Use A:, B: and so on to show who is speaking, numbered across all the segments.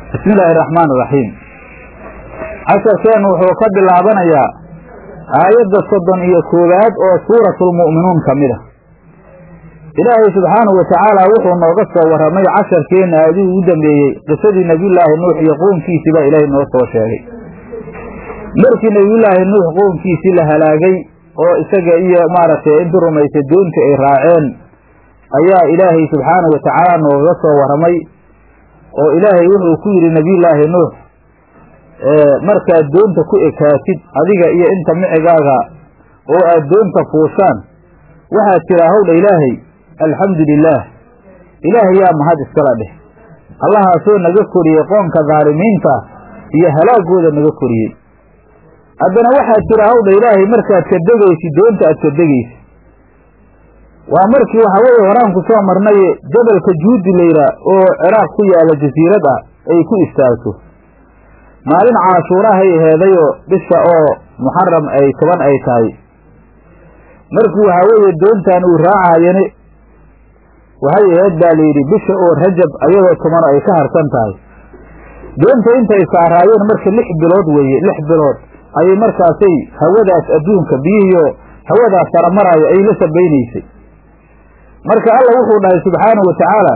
A: bismi illaahi araxmaan iraxiim casharkeennu wuxuu ka bilaabanayaa aayadda soddon iyo koowaad oo suuratulmu'minuun ka mid a ilaahay subxaanahu watacaala wuxuu nooga soo warramay casharkeenna aaduu ugu dambeeyey qisadii nebiyullaahi nuux iyo qoomkiisii baa ilaahay noo soo sheegay markii nebiyullaahi nuux qoomkiisii la halaagay oo isaga iyo maaragtay intii rumaysay doontii ay raaceen ayaa ilaahay subxaanahu watacaala nooga soo warramay oo ilaahay wuxuu ku yidhi nebiyullaahi nuux markaad doonta ku ekaatid adiga iyo inta micigaaga oo aad doonta fuushaan waxaad tiraa howdha ilaahay alxamdu lilaah ilaahay yaa mahad iskala dheh allahaasoo naga koriyey qoonka daalimiinta iyo halaagooda naga koriyey haddana waxaad tiraa howdha ilaahay markaad ka degaysid doonta aad ka degaysid waa markii waxaa weeye horaan ku soo marnaye jabalka juudi layidhaa oo ciraaq ku yaalla jasiirad ah ay ku istaagto maalin caashuurahay aheedayoo bisha oo muxaram ay toban ay tahay markii waxaa weeye doontan uu raacayani waxay aheed baa layidhi bisha oo rajab ayadoo tomano ay ka harsan tahay doonta intay saaraayeen marka lix bilood weeye lix bilood ayay markaasay hawadaas adduunka biyihiioo hawadaas saramaraayo ay la sabaynaysay marka alla wuxuu dhahay subxaanahu watacaala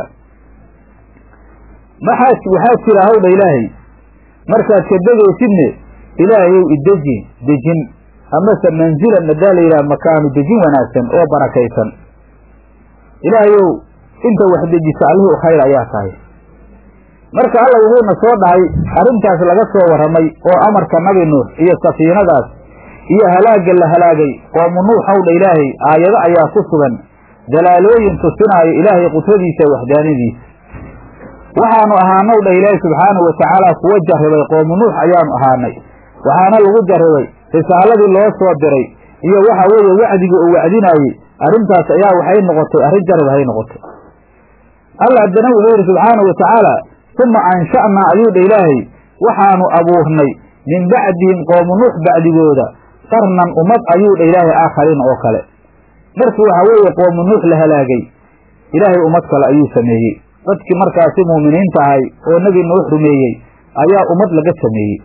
A: maxaad waxaad tira hawdha ilaahay markaad ka degaysidne ilaahayow ideji dejin amase manzilan madaa la yidhaha makaanu dejin wanaagsan oo barakaysan ilaahayow inta wax dejisa allihii u khayr ayaa tahay marka alla wuxuuna soo dhahay arrintaas laga soo warramay oo amarka nabi nuux iyo safiinadaas iyo halaagga la halaagay qoomu nuux hawdha ilaahay aayado ayaa ku sugan dalaalooyin tusinaayo ilaahay qudradiisa waxdaanadiisa waxaanu ahaanow dha ilaahay subxaanahu watacaala kuwa jarribay qoomu nuux ayaanu ahaanay waxaana lagu jarribay risaaladii loo soo diray iyo waxa weeye wacdiga uu wacdinaayey arrintaas ayaa waxay noqotay arrin jarrib hay noqotay alla haddana wuxuu yidhi subxaanahu watacaala uma ansha'naa ayuu dha ilaahay waxaanu abuurnay min bacdihim qoomu nuux bacdigooda qarnan ummad ayuu dha ilaahay aakhariin oo kale markii waxaa weeye qoomu nuux la halaagay ilaahay ummad kale ayuu sameeyey dadkii markaasi muuminiinta ahay oo nebi nuux rumeeyey ayaa ummad laga sameeyey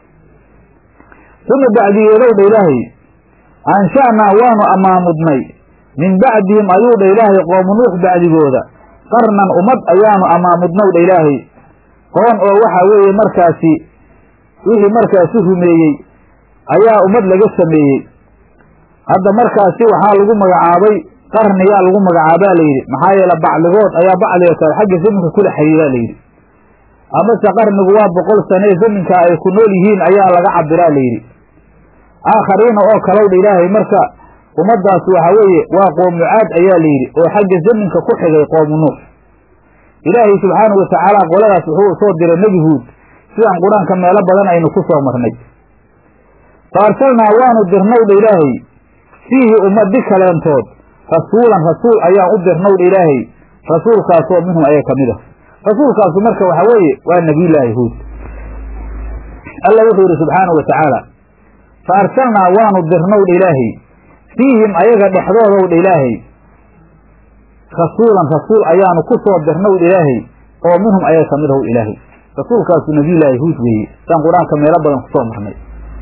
A: uma bacdigeedow dha ilaahay ansha'naa waanu ammaamudnay min bacdihim ayuu dha ilaahay qoomu nuux bacdigooda qarnan ummad ayaanu ammaamudnow dha ilaahay qoon oo waxaa weeye markaasi wixii markaasi rumeeyey ayaa ummad laga sameeyey hadda markaasi waxaa lagu magacaabay qarniyaa lagu magacaabaa layidhi maxaa yeele bacligood ayaa bacliga kale xagga zaminka kula xiriiraa layidhi amase qarnigu waa boqol sane zaminka ay ku nool yihiin ayaa laga cabiraa layidhi aakhariina oo kalowdha ilaahay marka ummaddaas waxaa weeye waa qoomu caad ayaa layidhi oo xagga zaminka ku xigay qoomu nuux ilaahay subxaanahu watacaala qoladaas wuxuu soo diray nebi huud sidaan qur-aanka meelo badan aynu ku soo marnay fa arsalnaa waanu dirnowdha ilaahay fiihi ummadi kaleentood rasuulan rasuul ayaan u dirnowdha ilaahay rasuulkaasoo minhum ayaa ka mid ah rasuulkaasu marka waxaa weeye waa nebiyullaahi huud alla wuxuu yidhi subxaanahu watacaala fa arsalnaa waanu dirnowdha ilaahay fiihim ayaga dhexdoodowdha ilaahay rasuulan rasuul ayaanu ku soo dirnowdha ilaahay oo minhum ayaa ka mid ahow ilaahay rasuulkaasu nebiyullaahi huud weeye saan qur-aanka meelo badan kusoo marnay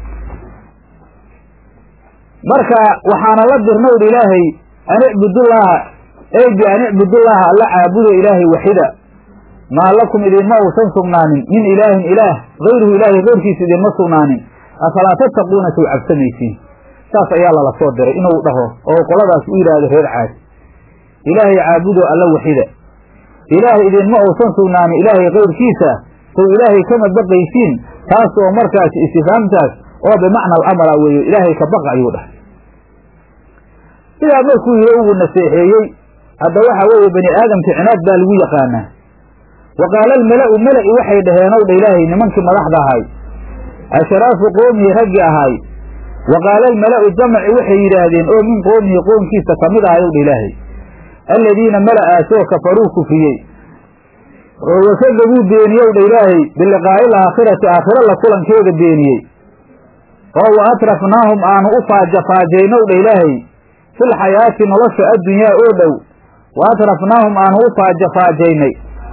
A: marka waxaana la dirnowdha ilaahay an icbudullaaha ey bi an icbudullaaha alla caabudo ilaahay waxida maa lakum idinma uusan sugnaanin min ilaahin ilaah hayruhu ilaahay keyrkiisa idinma sugnaanin afalaa tattaquuna sow cabsamaysiin saas ayaa lala soo diray inuu dhaho oo qoladaas u yidhaahdo reer caad ilaahay caabudo alla waxida ilaah idinma uusan sugnaanin ilaahay keyrkiisa sow ilaahay kama baqaysiin taas oo markaasi istifaamtaas oo bimacna alamara weeye ilaahay ka baqa ayuu dhahay sidaa markuu yiri ugu naseexeeyey hadda waxaa weeye bani aadamka cinaad baa lagu yaqaanaa wa qaala almala'u mala'i waxay dhaheen ow dha ilaahay nimankii madaxda ahay ashraafu qoomihi raggi ahaay wa qaala almala'u jamaci waxay yidhaahdeen oo min qoomihi qoomkiisa ka mid ahay ow dha ilaahay alladiina mala'aasoo kafaruu kufriyey oo wakadabuu beeniyow dha ilaahay biliqaa'i alaakhirati aakhiro la kulankeeda beeniyey oo wa atrafnaahum aanu u faajafaajaynw dha ilaahay fil xayaati nolosha addunyaa oo dhow wa atrafnaahum aanu u faajafaajaynay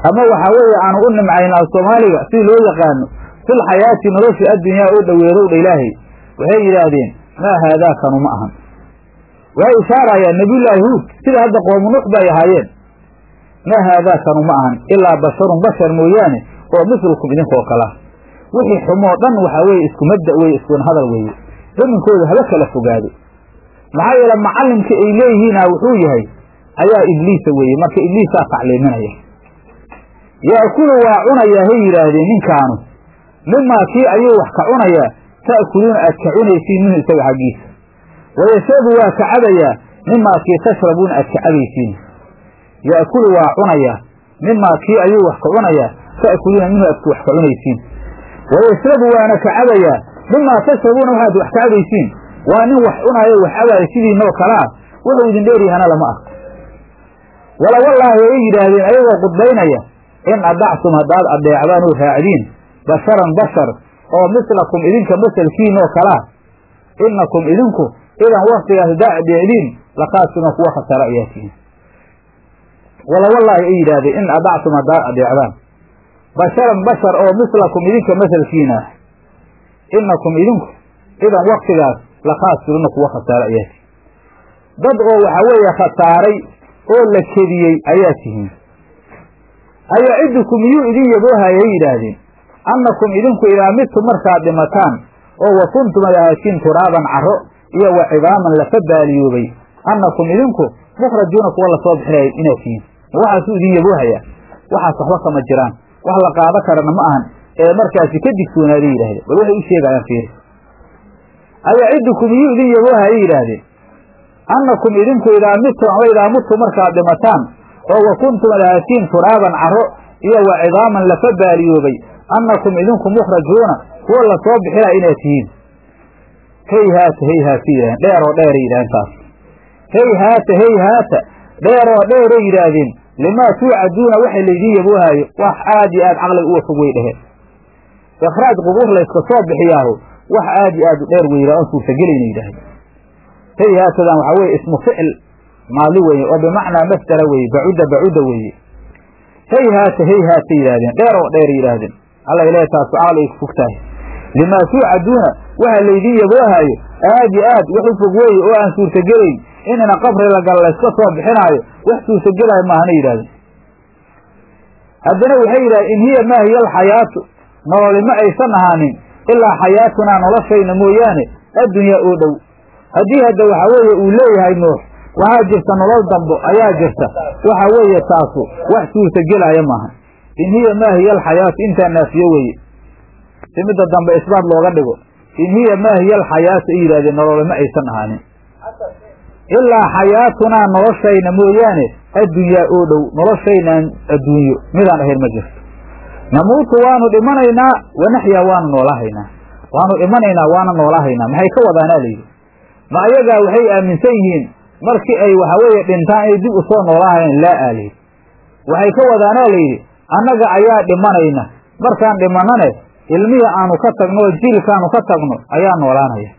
A: ama waxaa weeye aanu u nimcaynaa soomaaliga si loo yaqaano fil xayaati nolosha addunyaa oo dhoweedowdha ilaahay waxay yidhaahdeen maa haadaakanu ma ahan waxay ishaarayaan nabiyullaahi huud sida hadda qoomu nuux bay ahaayeen maa haadaakanu ma ahan ilaa basharun bashar mooyaane oo mislkum idinkoo kala wixii xumoo dhan waxaa weeye isku mabda weye iskuna hadal weeye zaminkooda haba kala fogaado maxaa yeele macallimka ay leeyihiina wuxuu yahay ayaa ibliisa weeye marka ibliisaa tacliiminaya yaakulu waa cunayaa hay yidhaahdeen ninkaanu mimaa kii ayuu wax ka cunayaa ta'kuluuna aad ka cunaysiin minhu isaga xaggiisa wayashrabu waa ka cabayaa mimaa kii tashrabuuna aad ka cabaysiin yaakulu waa cunayaa mimaa kii ayuu wax ka cunayaa ta'kuluuna minhu aad wax ka cunaysiin wayashrabu waana ka cabayaa mimaa tashrabuuna waxaad wax ka cabaysiin waa nin wax cunaayo wax cabaaya sidiinoo kale ah wuxuu idin dheeryahana lama arko wala wallaahi ay yidhaahdeen ayagoo qudbaynaya in adactum haddaad addeecdaan oo raacdiin basharan bashar oo mislakum idinka masalkiinoo kalaa innakum idinku idan waktigaas haddaa addeecdiin lakaasima kuwa khasaro ayaa tihiin wala wallaahi ay yidhaahdeen in adactum haddaad addeecdaan basharan bashar oo mislakum idinka masalkiina ah innakum idinku idan waktigaas lakhaasiruna kuwa khasaaro ayaa tihiin dad oo waxaa weeye khasaaray oo la kediyey ayaa tihiin ayacidukum miyuu idin yaboohayay yidhaahdeen annakum idinku idaa midtum markaad dhimataan oo wa kuntum ad ahaatiin turaaban caro iyo wa cidaaman lafa baaliyoobay annakum idinku mukhrajuuna kuwa lasoo bixinaya inaad tihiin ma waxaasuu idin yaboohayaa waxaas waxba kama jiraan wax la qaado karana ma ahan ee markaasi ka digtoonaaday yidhahdeen bal waxay u sheegayaan fiiri ayacidukum miyuu idin yaboohayay yidhaahdeen annakum idinku idaa midtum ama idaa mudtum markaad dhimataan oo wa kuntum ad ahaatiin turaaban caro iyo wa cidaaman lafa baaliyoobay annakum idinku mukhrajuuna kuwa lasoo bixinaya inaad tihiin hey haata hey haata yidhahdeen dheeroo dheeray yidhahdeen taas hey haata hey haata dheeroo dheeray yidhaahdeen limaa tuucaduuna waxa laydiin yaboohaayo wax aad iyo aad caqliga uga fog wey dheheen ikhraaj qubuur layska soo bixiyaahu wax aad iyo aad u dheer weydaa oon suurtagelayna yidhahdeen hey haatadan waxaa weye ismu ficil maadi weeye oo bimacnaa masdara weeye bacuda bacuda weeye hey haata hey haata yidhahdeen dheer oo dheer yidhaahdeen alla ilahi taasu caqli ay ku fog tahay limaa tuucaduuna waxa laydiin yaboohaayo aad iyo aad wax u fog weeye oo aan suurtagelayn inina qabri lagal layska soo bixinaayo wax suurtagelaayo maahana yidhahdeen haddana waxay yidhahdeen in hiya maa hiya alxayaatu nololi ma aysan ahaanin ilaa xayaatunaa noloshayna mooyaane addunyaa oo dhow haddii hadda waxaa weeye uu leeyahay nuux waxaa jirta nolol dambo ayaa jirta waxa weeye taasu wax suurtagelaya maaha in hiya maa hiya alxayaatu intaa naafiye weeye si midda dambe isbaat looga dhigo in hiya maa hiya alxayaatu ay yidhahdeen nolole ma aysan ahaanin ilaa xayaatunaa noloshayna mooyaane addunyaa oo dhow noloshaynaan adduunyo midaan ahayn ma jirto namuutu waanu dhimanaynaa wanaxyaa waanu noolahaynaa waanu dhimanaynaa waana noolahaynaa maxay ka wadaanaa layidhi ma ayagaa waxay aaminsan yihiin markii ay waxa weeye dhintaan inay dib u soo noolaahayeen laa aalayhi waxay ka wadaanaa layidhi annaga ayaa dhimanayna markaan dhimanane ilmihii aanu ka tagno oo jiilkaanu ka tagno ayaa noolaanaya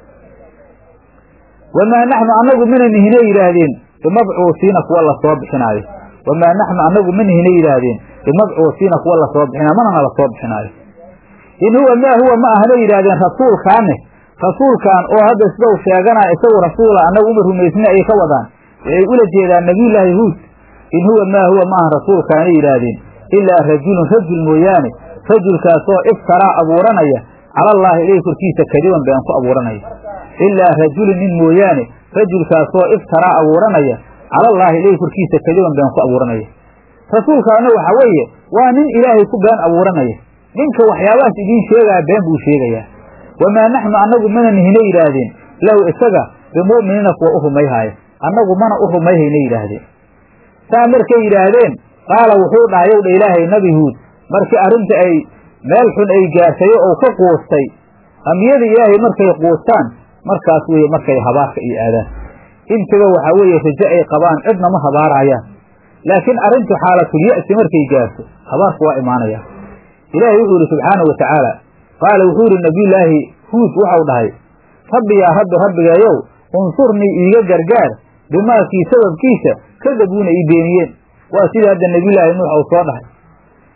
A: wamaa naxnu annagu mana nihine yidhaahdeen bimabcuusiina kuwa lasoo bixinaayo wamaa naxnu annagu ma nihine yidhaahdeen bimabcuusiina kuwa lasoo bixinaayo manana lasoo bixinaayo in huwa maa huwa ma ahna yidhaahdeen rasuulkaane rasuulkan oo hadda sida u sheeganaya isagu rasuula annagu uma rumaysna ayay ka wadaan waxay ula jeedaan nabiyullaahi huud in huwa maa huwa ma aha rasuulkaanay yidhaahdeen ilaa rajulun rajul mooyaane rajulkaasoo iftaraa abuuranaya cala allaahi ilayhi korkiisa kadiban been ku abuuranaya ilaa rajulun nin mooyaane rajulkaasoo iftaraa abuuranaya cala allaahi ilayhi korkiisa kadiban been ku abuuranaya rasuulkaana waxa weeye waa nin ilaahay ku been abuuranaya ninka waxyaabahaas idiin sheegaya been buu sheegayaa wamaa naxnu annagu mana nihina yidhaahdeen lahu isaga bimu'miniina kuwa u rumayhaaya annagu mana u rumayhayna yidhaahdeen saa markay yidhaahdeen qaala wuxuu dhahay yow dha ilaahay nabi huud markii arrinta ay meel xun ay gaarsayo ou ka quustay ambiyada ilaahay markay quustaan markaas weeye markay habaarka iyo aadaan intiba waxaa weeye rajo ay qabaan cidna ma habaarayaan laakiin arrintu xaalatulya-si markay gaarto habaarku waa imaanaya ilaahay wuxuu yidhi subxaanau wa tacaala qaala wuxuu yidhi nabiyullaahi huud waxau dhahay rabbi yaa rabbi rabbigeeyow unsurnii iiga gargaar bimaakii sababkiisa kadabuuna ii beeniyeen waa sidii hadda nebiyullaahi nuux uu soo dhahay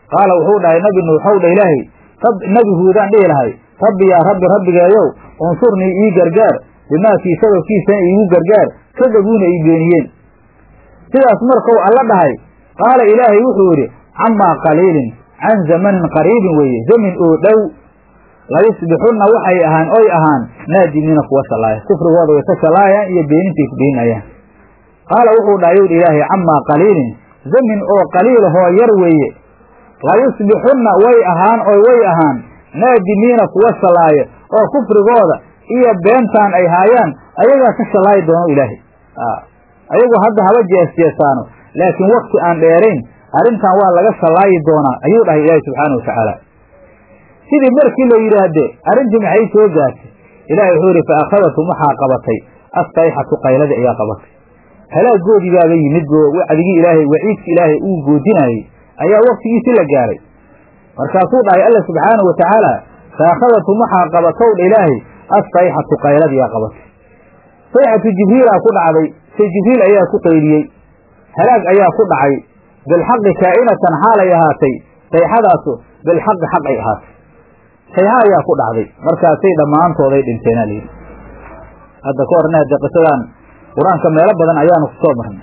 A: qaala wuxuu dhahay nabi nuuxow dha ilaahay nabi huudaan dhihi lahay rabbi yaa rabbi rabbigeeyow unsurnii ii gargaar bimaakii sababkiisana iigu gargaar kadabuuna ii beeniyeen sidaas markuu alla dhahay qaala ilaahay wuxuu yidhi camaa qaliilin can zamanin qariibin weeye zamin oo dhow layusbixunna waxay ahaan oy ahaan naadimiina kuwa shallaaya kufrigooda way ka shallaayaan iyo beenintay ku beeninayaan qaala wuxuu dhahay yowdhi ilaahay camaa qaliilin zamin oo qaliilahoo yar weeye layusbixunna way ahaan oy way ahaan naadimiina kuwa shallaaya oo kufrigooda iyo beentaan ay haayaan ayagaa ka shallaayi doono ilaahay ayagu hadda haba jeesjeesaano laakiin wakti aan dheerayn arrintan waa laga shallaayi doonaa ayuu dhahay ilaahay subxaana wa tacaala sidii markii la yidhaahde arrintii maxay soo gaartay ilahay wuxuu yidhi fa akhadatum waxaa qabatay assayxatu qayladii ayaa qabatay halaagoodii baaba yimid oo wacdigii ilaahay waciidki ilaahay uu goodinaayey ayaa waktigiisii la gaaray markaasuu dhahay alla subxaana wa tacaala fa akhadatum waxaa qabatow dha ilaahay assayxatu qayladii aa qabatay sayxatu jibriilaa ku dhacday se jibriil ayaa ku qayliyey halaag ayaa ku dhacay bilxaqi kaa'inatan xaalay ahaatay sayxadaasu bilxaqi xaq ay ahaatay sayxa ayaa ku dhacday markaasay dhammaantooday dhinteenaa layidhi hadda ka horna hadde qisadan qur-aanka meelo badan ayaanu ku soo marnay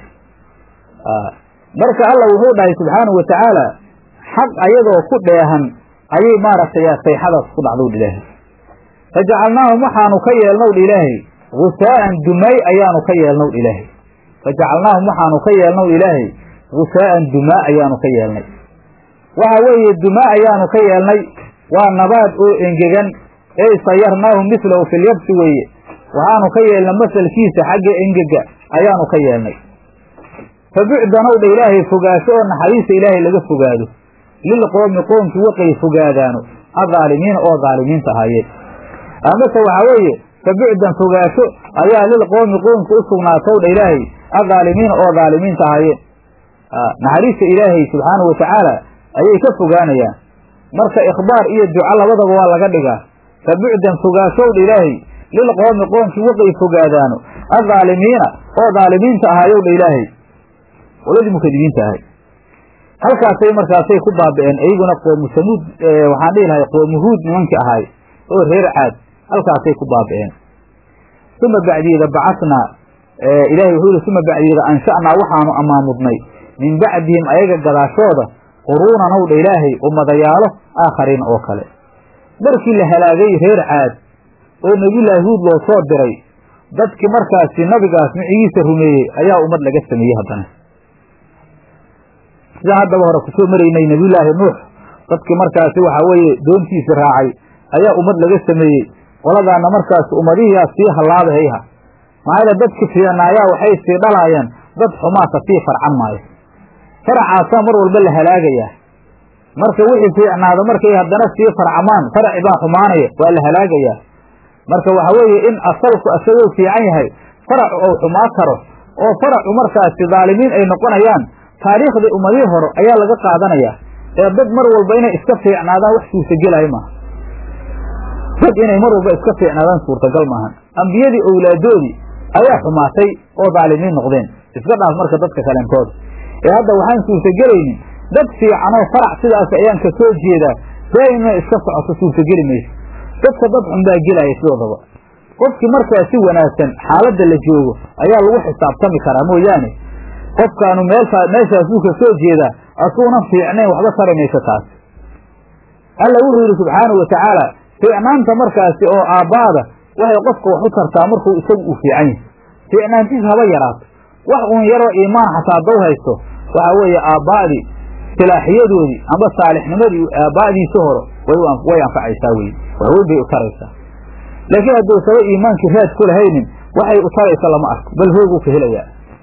A: marka alla wuxuu dhahay subxaanahu wa tacaala xaq ayadoo ku dheehan ayay maaragtay sayxadaas ku dhacdow dha ilaahay fajacalnaahum waxaanu ka yeelnow dha ilaahay gusaa'an dumay ayaanu ka yeelnow dha ilaahay fajacalnaahum waxaanu ka yeelnow ilaahay gusaa'an dumaa ayaanu ka yeelnay waxa weeye dumaa ayaanu ka yeelnay waa nabaad oo engegan ey sayarnaahu mislahu filyabsi weeye waxaanu ka yeelnay masalkiisa xagga engega ayaanu ka yeelnay fa bucdanow dha ilaahay fogaasho oo naxariista ilaahay laga fogaado lilqoomi qoomkii waqay fogaadaano adaalimiina oo daalimiinta ahaayeen amase waxaa weeye fa bucdan fogaasho ayaa lilqoomi qoomki u sugnaatow dha ilaahay adaalimiina oo daalimiinta ahaayeen naxariista ilaahay subxaanahu watacaala ayay ka fogaanayaan marka ikhbaar iyo duco labadaba waa laga dhigaa fa bucdan fogaashowdha ilaahay lilqoomi qoomkii waqay fogaadaano adaalimiina oo daalimiinta ahaayowdha ilaahay qoladii mukadibiinta ahay halkaasay markaasay ku baabi'een iyaguna qoomu samuud waxaan dhihi lahay qoomu huud nimankii ahaay oo reer caad halkaasay ku baabi'een uma bacdiyeeda bacasnaa ilahay wuxuu yihi uma bacdiyeeda ansha'naa waxaanu amaamudnay min bacdihim ayaga gadaashooda quruunan owdha ilaahay ummadayaalo aakhariin oo kale markii la halaagay reer caad oo nebiyullaahi huud loo soo diray dadkii markaasi nabigaas micigiisa rumeeyey ayaa ummad laga sameeyey haddana sidaan haddaba hore kusoo maraynay nebiyullaahi nuux dadkii markaasi waxaa weeye doontiisi raacay ayaa ummad laga sameeyey qoladaana markaas ummadihiyaa sii hallaabahayha maxaa yaele dadki fiicnaayaa waxay sii dhalaayeen dad xumaata sii farcan maayo faracaasaa mar walba la halaagayaa marka wixii fiicnaado markay haddana sii farcamaan faraci baa xumaanaya waa la halaagayaa marka waxa weeye in asalku asagoo fiican yahay faracu ou xumaa karo oo faracu markaasi dhaalimiin ay noqonayaan taariikhdii ummadihii hore ayaa laga qaadanayaa ee dad mar walba inay iska fiicnaadaan wax suurtagelaya maaha dad inay mar walba iska fiicnaadaan suurtagal maahan ambiyadii owlaadoodii ayaa xumaatay oo dhaalimiin noqdeen iska dhaaf marka dadka kalentooda ee hadda waxaan suurtagelaynin dad fiicanoo farac sidaas ayaan ka soo jeedaa daa'im inay iska socoto suurtageli mayso dadka dad xun baa gelaya sidoodaba qofkii markaa si wanaagsan xaaladda la joogo ayaa lagu xisaabtami karaa mooyaane qofkaanu meeshaa meeshaasuu ka soo jeedaa asuunan fiicnayn waxba tari mayso taas alla wuxuu yidhi subxaanahu watacaala fiicnaanta markaasi oo aabbaada waxay qofka wax u tartaa markuu isagu uu fiican yahay fiicnaantiis haba yaraato wax uun yaroo iimaan xataa daw haysto waxaa weeye aabbaa'dii silaaxiyadoodii amba saalixnimadii aabbaa'diisi hore way anfacaysaa weye waxweyn bay u taraysaa laakiin hadduusaba iimaankii raad ku lahaynin waxay u taraysa lama arko bal hooguu ka helayaa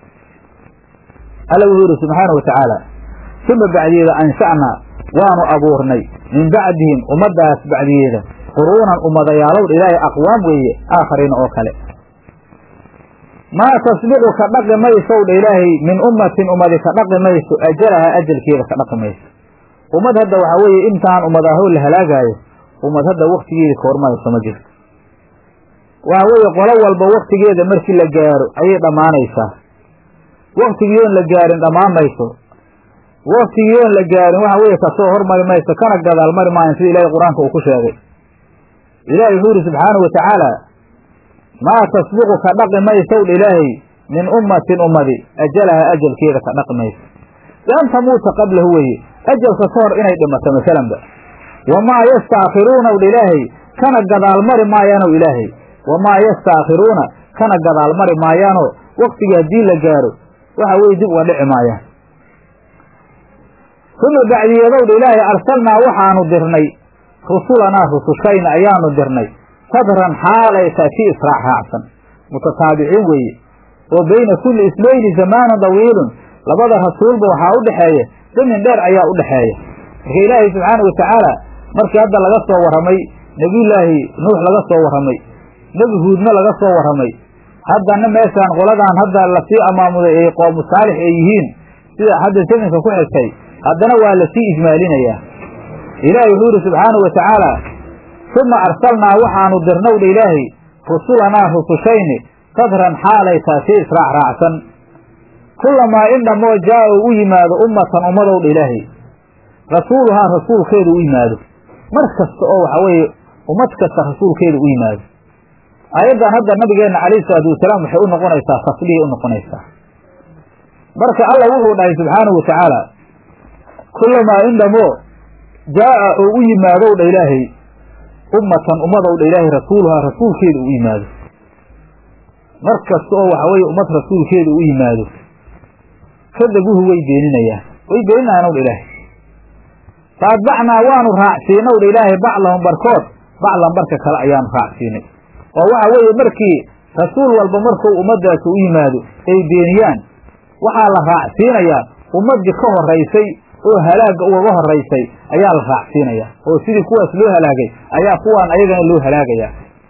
A: alla wuxuu yidhi subxaana watacaala uma bacdiyeeda ansha'naa waanu abuurnay min bacdihim ummaddaas bacdiyeeda quruunan ummadayaalow ilaahay aqwaam weeye aakhariina oo kale maa tasbiqu ka dhaqi maysow dha ilaahay min ummatin ummadi ka dhaqi mayso ajalaha ajalkeeda ka dhaqi mayso ummad hadda waxaa weeye intaan ummadaahoo la halaagaayo ummad hadda waktigeeda ka hormayso ma jirto waxa weeye qolo walba waktigeeda markii la gaaro ayay dhammaanaysaa waktigiion la gaarin dhammaan mayso waktigiion la gaarin waxa weeye kasoo hormari mayso kana gadaal mari maayan sida ilaahay qur-aanka uu ku sheegay ilaahay wuxuu yidhi subxaanahu watacaala maa tasbiqu ka dhaqi maysow dha ilaahay min ummatin ummadi ajalaha ajalkeeda ka dhaqi mayso bian tamuuta qablahu weeye ajalka ka hor inay dhimato masalanba wamaa yastaakhiruunaw dha ilaahay kana gadaal mari maayaanow ilaahay wamaa yastaakhiruuna kana gadaal mari maayaanoo waktigii haddii la gaaro waxa weye dib uga dhici maayaan uma bacdiyadow dha ilaahay arsalnaa waxaanu dirnay rusulanaa rusushayna ayaanu dirnay sadran xaalay tahay si israac raacsan mutataabiciin weeye oo beyna kulli ismayni zamaanun dawiilun labada rasuulba waxaa u dhexeeya zamin dheer ayaa u dhexeeya marka ilaahay subxaanau watacaala markii hadda laga soo warramay nebiyullaahi nuux laga soo warramay nebi huudna laga soo warramay haddana meeshaan qoladaan hadda lasii amaamuday ay qoomu saalix ay yihiin sida hadda zaminka ku xigtay haddana waa lasii ijmaalinayaa ilaahay wuxuu yidhi subxaanau wa tacaala uma arsalnaa waxaanu dirnow dha ilaahay rusulanaa rusushayni sadran xaalay tahay si israac raacsan kullamaa in dhammoo jaa u u yimaado ummatan ummadow dha ilaahay rasuuluhaa rasuulkeedu u yimaado mar kasta oo waxa weeye ummad kasta rasuulkeedu u yimaado aayaddan hadda nabigeenna calayhi salaatu wasalaam waxay u noqonaysaa tasliyay u noqonaysaa marka alla wuxuu dhahay subxaanahu wa tacaala kullamaa in dhammoo jaa'a oo u yimaadow dha ilaahay ummatan ummadow dha ilaahay rasuuluhaa rasuulkeedu u yimaado mar kasta oo waxa weeye ummad rasuulkeedu u yimaado kadabuhu way beeninayaan way beeninayaanow dha ilaahay faatbacnaa waanu raacsiinow dha ilaahay baclahum barkood baclan barka kale ayaanu raacsiinay oo waxa weeye markii rasuul walba markuu ummaddaasi u yimaado ay beeniyaan waxaa la raacsiinayaa ummaddii ka horaysay oo halaagga ugaga horaysay ayaa la raacsiinayaa oo sidii kuwaas loo halaagay ayaa kuwaan ayagana loo halaagayaa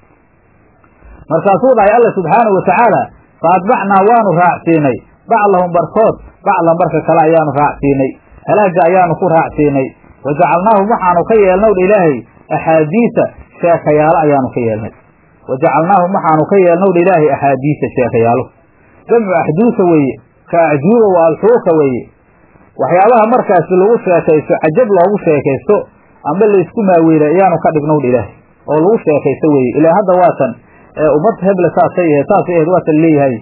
A: markaasuu dhahay alla subxaanahu watacaala fa atbacnaa waanu raacsiinay baclahum barkood baclan barka kale ayaanu raacsiinay halaagga ayaanu ku raacsiinay wa jacalnaahum waxaanu ka yeelnow dha ilaahay axaadiisa sheekayaalo ayaanu ka yeelnay wa jacalnaahum waxaanu ka yeelnow dha ilaahay axaadiisa sheekayaalo jamcu axduusa weeye ka acjuuba wa alxuuka weeye waxyaabaha markaasi lagu sheekaysto cajab loogu sheekaysto amba laysku maaweelay ayaanu ka dhignow dha ilaahay oo lagu sheekaysto weeye ilaa hadda waatan ummad heble saasay ahayd saasay ahayd waatan leeyahay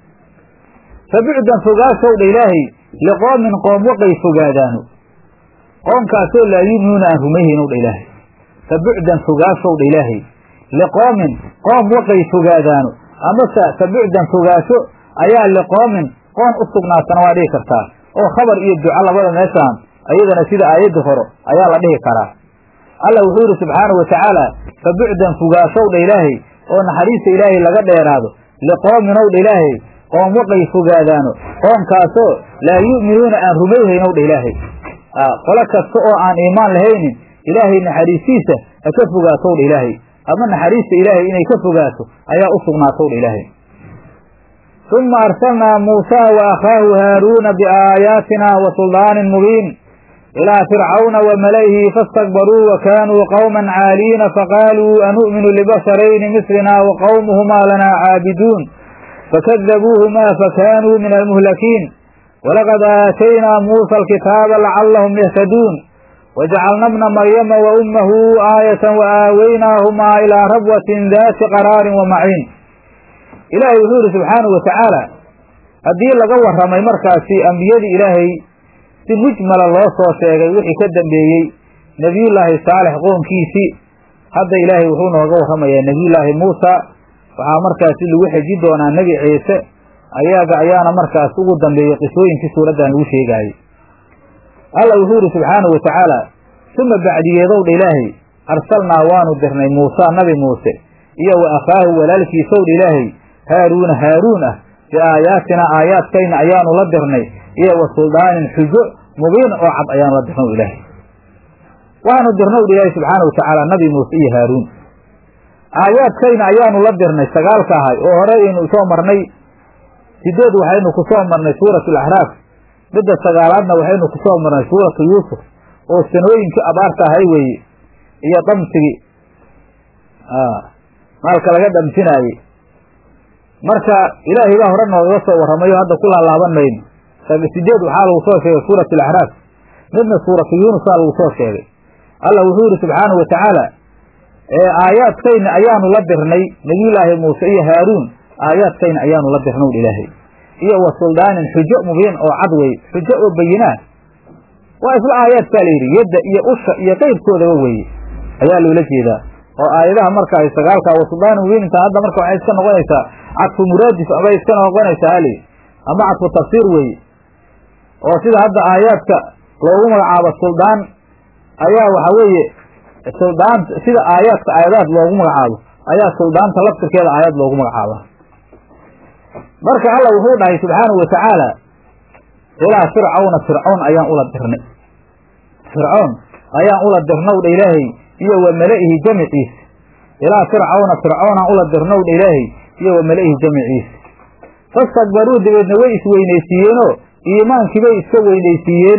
A: fabucdan fogaashow dha ilaahay liqoomin qoom waqay fogaadaano qoomkaasoo laa yuminuuna aan rumayhaynow dha ilaahay fabucdan fogaashow dha ilaahay liqoomin qoom waqay fogaadaano amase fabucdan fogaasho ayaa liqoomin qoon u sugnaatana waa dhihi kartaa oo khabar iyo duco labada meeshaan ayadana sida aayadda hore ayaa la dhihi karaa alla wuxuu yidhi subxaanahu wa tacaala fabucdan fogaashow dha ilaahay oo naxariista ilaahay laga dheeraado liqoominow dha ilaahay qoom waqay fogaadaano qoomkaasoo laa yu'minuuna aan rumayhaynow dha ilaahay qolo kasta oo aan iimaan lahaynin ilaahay naxariistiisa ha ka fogaatow dha ilaahay ama naxariista ilaahay inay ka fogaato ayaa u sugnaatow dha ilaahay uma arsalnaa muusaa wa akhaahu haaruuna biaayaatina wa suldaanin mubiin ilaa fircawna wa mala'ihi faastakbaruu wa kaanuu qowman caaliina faqaaluu anu'minu libasharayni mislina wa qowmuhumaa lanaa caabiduun fakadabuuhumaa fakaanuu min almuhlakiin walaqad aataynaa muusa alkitaaba lacallahum yahtaduun wajacalna bna maryama wa ummahu aayatan wa aaweynaahumaa ilaa rabwatin daati qaraarin wa maciin ilaahay wuxuu yidhi subxaanahu wa tacaala haddii laga warramay markaasi ambiyadii ilaahay si mujmala loo soo sheegay wixii ka dambeeyey nebiyullaahi saalex qoonkiisii hadda ilaahay wuxuu nooga warramayaa nebiyullaahi muusa waxaa markaasi lagu xeji doonaa nebi ciise ayaga ayaana markaas ugu dambeeyey qisooyinkii suuraddan lagu sheegaayey alla wuxuu yidhi subxaanahu wa tacaala suma bacdiyeedowdha ilaahay arsalnaa waanu dirnay muusa nabi muuse iyo wa akhaahu walaalkiisowdha ilaahay haaruuna haaruun ah biaayaatina aayaadkayna ayaanu la dirnay iyo wa suldaanin xujo mubiin oo cad ayaanu la dirnaw ilaahay waxaanu dirnowdha ilaahay subxaana wa tacaala nabi muuse iyo haaruun aayaadkayna ayaanu la dirnay sagaalka ahay oo hore aynu soo marnay sideed waxaynu ku soo marnay suuratu alaxraaf midda sagaalaadna waxaynu ku soo marnay suuratu yuusuf oo sanooyinkii abaarta ahay weeye iyo dhamsigii maalka laga dhamsinaayey marka ilaahay baa hore noogaga soo warramayo hadda ku laalaaban mayno sideed waxaa lagu soo sheegay suurat alaxraaf midna suuratu yuunusaa lagu soo sheegay allah wuxuu yihi subxaanahu wa tacaala aayaadkayna ayaanu la dirnay nebiyullaahi muuse iyo haaruun aayaadkayna ayaanu la dirnaw ilaahay iyo wa suldaanin xujo mubiin oo cad wey xujo oo bayinaa waa isla aayaadkaa la yidhi yadda iyo usha iyo qayrkoodaba weeye ayaa loola jeedaa oo aayadaha marka ay sagaalka wa suldaanin mubiin intaan hadda marka waxay iska noqonaysaa cadfu muraadif abay iska noqonaysaa hali ama cadfu tafsiir weeye oo sida hadda aayaadka loogu magacaabo suldaan ayaa waxa weeye suldaan sida aayaadka aayadaad loogu magacaabo ayaa suldaanta laftirkeeda aayad loogu magacaaba marka alla wuxuu dhahay subxaanahu wa tacaala ilaa fircawna fircown ayaan ula dirnay fircoon ayaan ula dirnowdha ilaahay iyo wa mala'ihi jamiciisa ilaa fircawna fircoonaan ula dirnowdha ilaahay iyo wa mala'ihi jamiciisa fastakbaruu dabeedna way isweynaysiiyeenoo iimaankibay iska weynaysiiyeen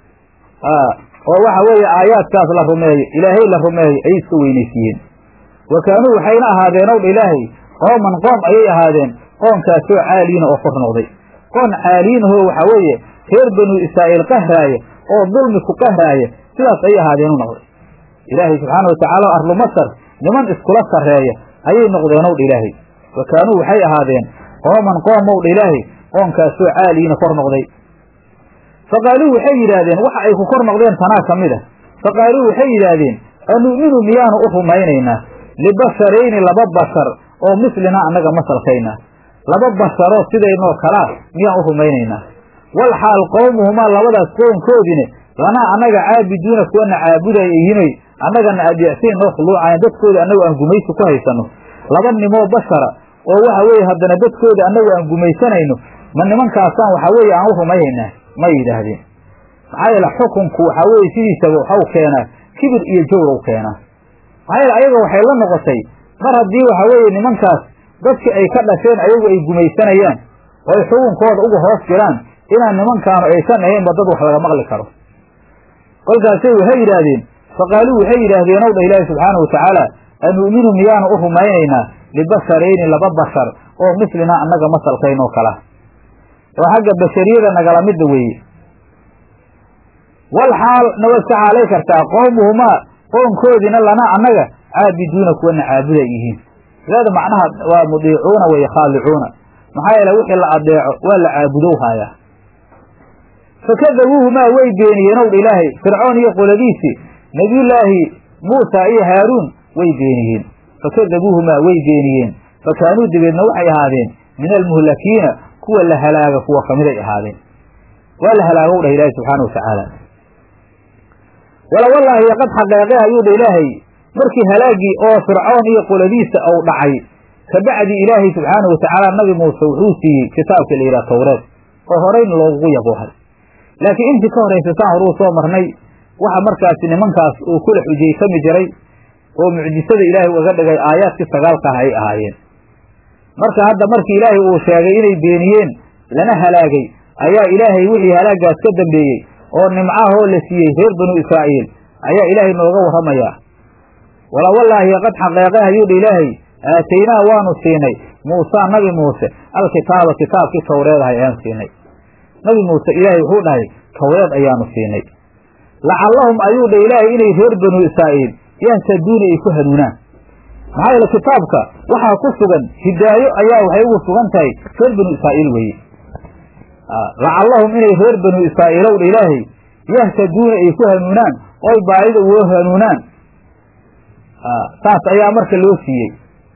A: oo waxa weeye aayaadkaas la rumeeyo ilaahay la rumeeyo ayay iska weynaysiiyeen wa kaanuu waxayna ahaadeen owdha ilaahay qooman qoom ayay ahaadeen qoonkaasoo caaliina oo kor noqday qoon caaliinahoo waxaa weeye reer banuu israa'iil qahraaya oo dulmi ku qahraaya sidaas ayay ahaadeenu noqday ilaahay subxaana wa tacaala arlu masar niman iskula sarreeya ayay noqdeen owdha ilaahay wa kaanuu waxay ahaadeen qooman qoom owdha ilaahay qoonkaasoo caaliina kor noqday faqaaluu waxay yidhaahdeen waxa ay ku kor noqdeen tanaa ka mid a faqaaluu waxay yidhaahdeen anu'minu miyaanu u rumaynaynaa libasharayni laba bashar oo mislina annaga masalkaynaa laba basharoo sidaynoo kalaa miyaan u rumaynaynaa wal xaal qowmuhumaa labadaas qoonkoodine lanaa annaga caabiduuna kuwana caabudaya yimay annagana adeecsayn noo khuluucayn dadkooda annagu aan gumaysi ku haysanno laba nimoo bashara oo waxa weeye haddana dadkooda annagu aan gumaysanayno ma nimankaasaan waxaa weeye aan u rumaynaynaa ma yidhaahdeen maxaa yeele xukunku waxaa weeye sidiisaba waxau keenaa kibir iyo jawrow keenaa maxaa yeele ayaga waxay la noqotay mar haddii waxaa weeye nimankaas dadki ay ka dhasheen ayagu ay gumaysanayaan oo ay xukunkooda uga hoos jiraan inaan nimankaanu aysan ahaynba dad wax laga maqli karo kolkaasay waxay yidhaahdeen faqaaluu waxay yidhaahdeen ow dha ilaahi subxaana wa tacaala anu'minu miyaanu u rumaynaynaa libasharayni laba bashar oo mislinaa annaga masalkaynoo kala oo xagga bashariyada nagala midda weeye wal xaal nabad ka xaalay kartaa qowmuhumaa qoonkoodiina lanaa annaga caabiduuna kuwana caabuda yihiin sideeda macnaha waa mudiicuuna weeye khaalicuuna maxaa yeele wixii la adeeco waa la caabudow haayaa fakadabuuhumaa way beeniyeen ow dha ilaahay fircoon iyo qoladiisii nebiyullaahi muusa iyo haaruun way beeniyeen fakadabuuhumaa way beeniyeen fakaanuu dabeedna waxay ahaadeen min almuhlakiina kuwa la halaaga kuwa kamiday ahaadeen waa la halaagow dhah ilaahay subxaana wa tacaala wala wallaahi qad xaqeeqe ayuu dha ilaahay markii halaagii oo fircoon iyo qoladiisa ou dhacay kabacdi ilaahay subxaana wa tacaala nabi muuse wuxuu siiyey kitaabka la yidhaha tawreed oo horeyna loogugu yaboohay laakiin intii ka horaysa saan horuu soo marnay waxa markaasi nimankaas uu kula xujaysami jiray oo mucjisada ilaahay uga dhigay aayaadkii sagaalka ah ay ahaayeen marka hadda markii ilaahay uu sheegay inay beeniyeen lana halaagay ayaa ilaahay wixii halaagaas ka dambeeyey oo nimcahoo la siiyey reer banu israa'iil ayaa ilaahay nooga warramayaa wala wallaahi qad xaqeeqe ayuu dha ilaahay aataynaa waanu siinay muusaa nabi muuse alkitaaba kitaabkii tawreedahay ayaan siinay nabi muuse ilaahay wuxuu dhahay tawreed ayaanu siinay lacallahum ayuu dha ilaahay inay reer banu israa'iil yahtaduuna ay ku hanuunaan maxaa yeele kitaabka waxaa ku sugan hidaayo ayaa waxay ugu sugan tahay reer banu israa'iil weeye lacallahum inay reer banu israa'iilow dha ilaahay yahtaduuna ay ku hanuunaan oy baadida uga hanuunaan saas ayaa marka loo siiyey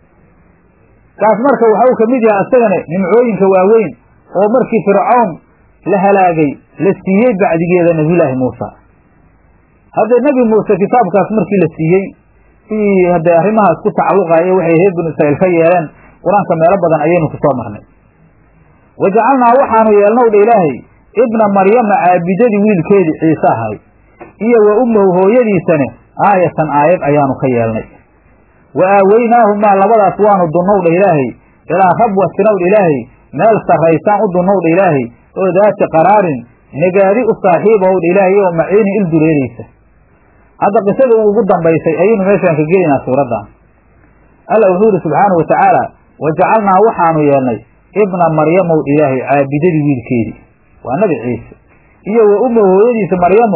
A: kaas marka waxau ka mid yahay asagana nimcooyinka waaweyn oo markii fircoon la halaagay la siiyey bacdigeeda nabiyulaahi muusa haddee nebi muuse kitaabkaas markii la siiyey sidii haddee arrimahaas ku tacalluqayo waxay reer banu israa'iil ka yeeleen qur-aanka meelo badan ayaynu ku soo marnay wa jacalnaa waxaanu yeelnow dha ilaahay ibna maryama caabidadii wiilkeedii ciise ahay iyo wa ummahu hooyadiisane aayatan aayad ayaanu ka yeelnay wa aaweynaahumaa labadaas waanu dunnow dha ilaahay ilaa rabwatinow dha ilaahay meel sarraysaan u dunnow dha ilaahay oo daati qaraarin negaadi u saaxiibahow dha ilaahay oo maciinin il dureeraysa hadda qisada ugu dambaysay ayaynu meeshaan ka gelaynaa suuraddan alla wuxuu yidhi subxaana wa tacaala wa jacalnaa waxaanu yeelnay ibna maryamow dha ilaahay caabidadii wiilkeedii waa nabi ciise iyo wa umma hooyadiisa maryamo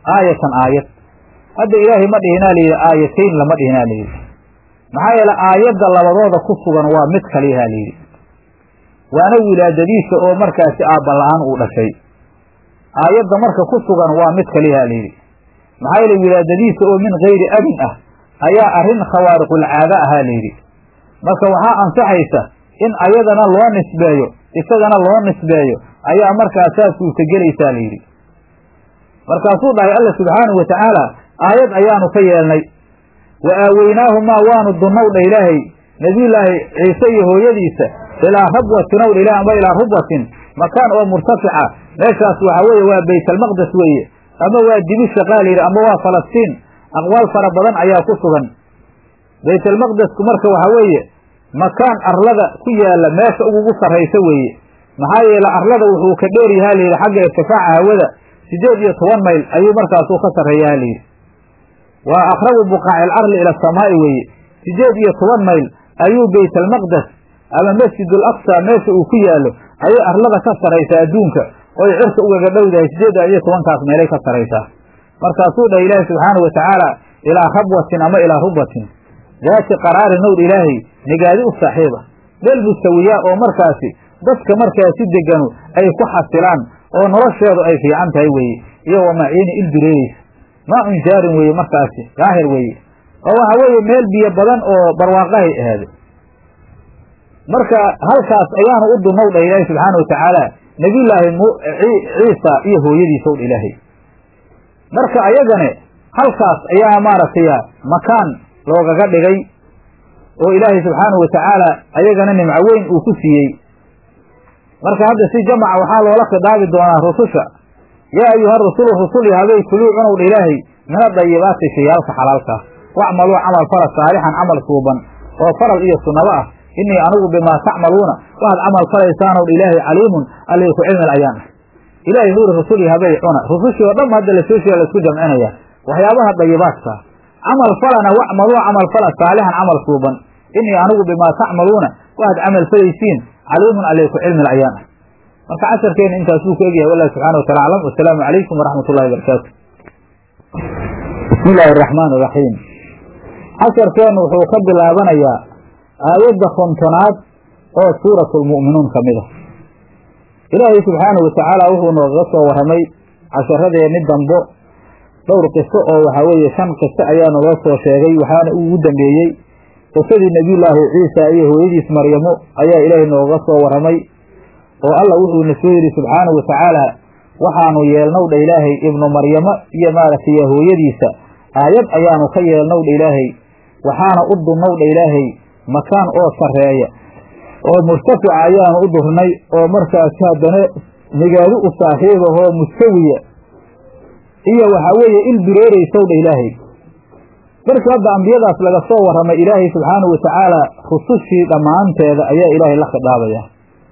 A: aayatan aayad hadda ilaahay ma dhihinaa layidhi aayatayn lama dhihinaa layidhi maxaa yeele aayadda labadooda ku sugan waa mid kaliyahaa layidhi waana wilaadadiisa oo markaasi aabala-aan uu dhashay aayadda marka ku sugan waa mid kaliyahaa layidhi maxaa yeele wilaadadiisa oo min gayri abin ah ayaa arrin khawaariqulcaado ahaa layidhi marka waxaa ansaxaysa in ayadana loo nisbeeyo isagana loo nisbeeyo ayaa markaas saas suurtagelaysaa layidhi markaasuu dhahay alla subxaanahu wa tacaala aayad ayaanu ka yeelnay wa aaweynaahumaa waanu dunnow dha ilaahay nebiyullaahi ciise iyo hooyadiisa ilaa rabwatin ow dha ilaah amba ilaa rubwatin makaan oo murtafica meeshaas waxa weeye waa baytalmaqdes weeye ama waa dibisha qaa layidhi ama waa falastiin aqwaal fara badan ayaa ku sugan baytalmaqdesku marka waxa weeye makaan arlada ku yaalla meesha ugugu sarraysa weeye maxaa yeele arlada wuxuu ka dheer yahaa layidhi xagga irtifaaca hawada siddeed iyo toban mayl ayuu markaasuu ka sarreeyaha layidhi waa aqrabu buqaaci alcarli ila asamaa'i weeye siddeed iyo toban mayl ayuu baytalmaqdes ama masjidul aqsa meesha uu ku yaallo ayay arlada ka sarraysaa adduunka oy cirka ugaga dhowdahay siddeedda iyo tobankaas meelay ka sarraysaa markaasuu dhahay ilaahi subxaanahu wa tacaala ilaa rabwatin ama ilaa rubwatin daati qaraarin owdh ilaahay nigaadi u saaxiiba meel mustawiyaa oo markaasi dadka markaasi deganu ay ku xasilaan oo nolosheedu ay fiican tahay weeye iyo wa maciini ildureereysa maa-un jaarin weeye markaasi daahir weeye oo waxa weeye meel biyo badan oo barwaaqahay ahaade marka halkaas ayaanu u dunnow dha ilaahay subxaana wa tacaala nebiyullaahi ciisa iyo hooyadiisa owdha ilaahay marka ayagane halkaas ayaa maaragtay makaan loogaga dhigay oo ilaahay subxaanahu wa tacaala ayagana nimco weyn uu ku siiyey marka hadda si jamaca waxaa loola khidaabi doonaa rususha yaa ayuha rusulu rusuli habay kuluu cunowdha ilaahay min adayibaati shayaalka xalaalkaa wacmaluu camal fala saalixan camal suuban oo faral iyo sunnabo ah innii anigu bimaa tacmaluuna waxaad camal falaysaanow dha ilaahay caliimun allii ku cilmil ayaan ah ilaahay nuuri rusuli habay cuna rusushii oo dhan hadda lasoo sheega laisku jamcinaya waxyaabaha dayibaadka camal falana wacmaluu camal fala saalixan camal suuban innii anigu bimaa tacmaluuna waxaad camal falaysiin caliimun allii ku cilmil ayaan ah marka casharkeena intaasuu ku egyahay wallah subxana wa taala aclam wasalaamu calaykum waraxmat ullahi barakaatu bismi illaahi araxmaan iraxiim casharkeennu wuxuu ka bilaabanayaa aayadda kontonaad oo suuratu lmu'minuun ka mid a ilaahay subxaanahu wa tacaala wuxuu noogaga soo warramay casharadeenni dambo dhowr qiso oo waxaa weeye shan qiso ayaa naloo soo sheegay waxaana ugu dambeeyey qisadii nebiyullaahi ciisa iyo hooyadiis maryamo ayaa ilaahay noogaga soo warramay oo alla wuxuuna soo yidhi subxaanahu wa tacaala waxaanu yeelnow dha ilaahay ibnu maryamo iyo maaragtay hooyadiisa aayad ayaanu ka yeelnow dha ilaahay waxaana u dunnow dha ilaahay makaan oo sarreeya oo murtafica ayaanu u durnay oo markaasi haddana nigaadi u saaxiibahoo mustawiya iyo waxaa weeye il dureeraysow dha ilaahay markii hadda ambiyadaas laga soo warramay ilaahay subxaanahu wa tacaala rusushii dhammaanteeda ayaa ilaahay la khidaabayaa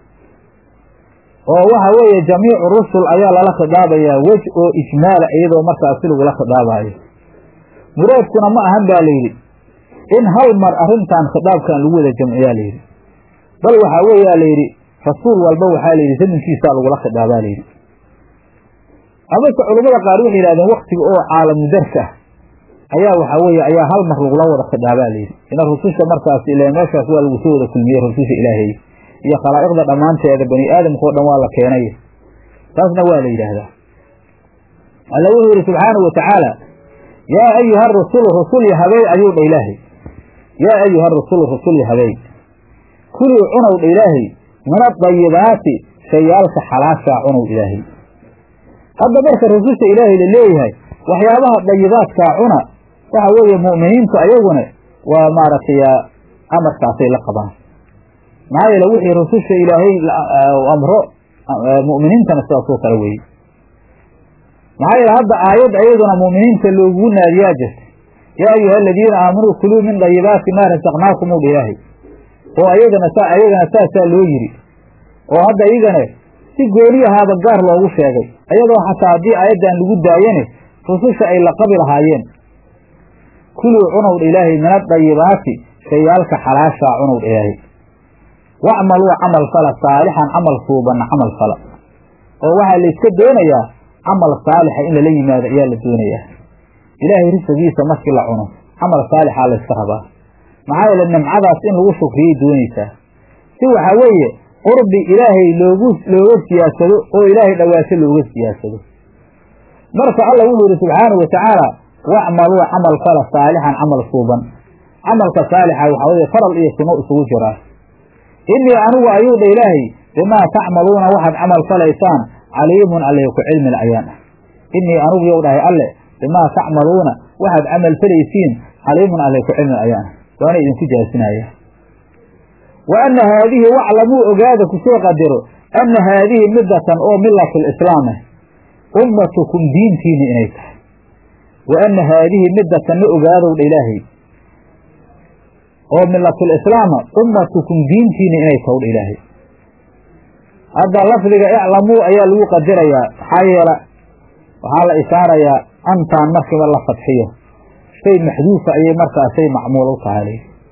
A: oo waxa weeye jamiicu rusul ayaa lala khidaabayaa wej oo ijmaala iyadoo markaasi lagula khidaabayo muraadkuna ma ahan baa layidhi in hal mar arrintan khitaabkan lagu wada jamciyaa layidhi bal waxaa weeyaa layidhi rasuul walba waxaa layidhi zamankiisaa lagula khidaabaa layidhi amase culammada qaar waxay yidhahdeen waktiga oo caalamu darka ah ayaa waxaa weeye ayaa hal mar lagula wada khidaabaa layidhi ina rususha markaas ila meeshaas waa lagu soo wada kulmiyey rususha ilaahay iyo khalaa'iqda dhammaanteeda bani aadamkao dhan waa la keenay taasna waa la yidhaahdaa alla wuxuu yidhi subxaanahu wa tacaala yaa ayuha rusulu rusulya habey ayuu dha ilaahay yaa ayuha rusulu rusulya habey kulii cunow dha ilaahay min adayibaati shayaalka xalaashaa cunow ilaahay hadda marka rususha ilaahay la leeyahay waxyaabaha dayibaadkaa cuna waxa weeye mu'miniintu ayaguna waa maaragtay amarkaasay la qabaan maxaa yeele wixii rususha ilaahay amro mu'miniintana sidaasoo kale weeye maxaa yeele hadda aayad ayaduna mu'miniinta loogu naadiyaa jirta yaa ayuha aladiina aamanuu kuluu min dayibaati maa rasaqnaakum u dha ilaahay oo ayagana saa ayagana saasaa loo yiri oo hadda iyagana si gooniyahaaba gaar loogu sheegay ayadoo xataa haddii aayaddan lagu daayane rususha ay la qabi lahaayeen kuluu cunow dha ilaahay min adayibaati shayaalka xalaashaa cunow dha ilaahay wacmaluu camal fala saalixan camal suubanna camal fala oo waxaa layska doonayaa camal saalixa in lala yimaado ayaa la doonayaa ilaahay risqigiisa markii la cuno camal saalixaa layska rabaa maxaa yeele nimcadaas in lagu shukriyay doonaysaa si waxaa weeye qurbi ilaahay loogu looga siyaasado oo ilaahay dhawaaso looga siyaasado marka alla wuxuu yidhi subxaanau watacaala wacmaluu camal fala saalixan camal suuban camalka saalixa waxaa weye faral iyo suno isugu jiraa innii anigu ayuu dha ilaahay bimaa tacmaluuna waxaad camal falaysaan caliimun alle ku cilmil ayaan ah innii anigu yow dhahay alle bimaa tacmaluuna waxaad camal falaysiin caliimun alle ku cilmil ayaan ah waana idinku jaasinaya wa anna haadihi waclamuu ogaada kusoo qadaro anna haadihi midatan oo milatu lislaam ah ummatukum diintiina inay tahay wa anna haadihi midatanna ogaadow dha ilaahay oo milatulislaama ummatukum diintiina inay tahay dha ilaahay hadda lafdiga iclamuu ayaa lagu qadirayaa maxaa yeela waxaa la isaarayaa antaan markiiba la fadxiyo shay maxduufa ayay markaasay macmuul u tahay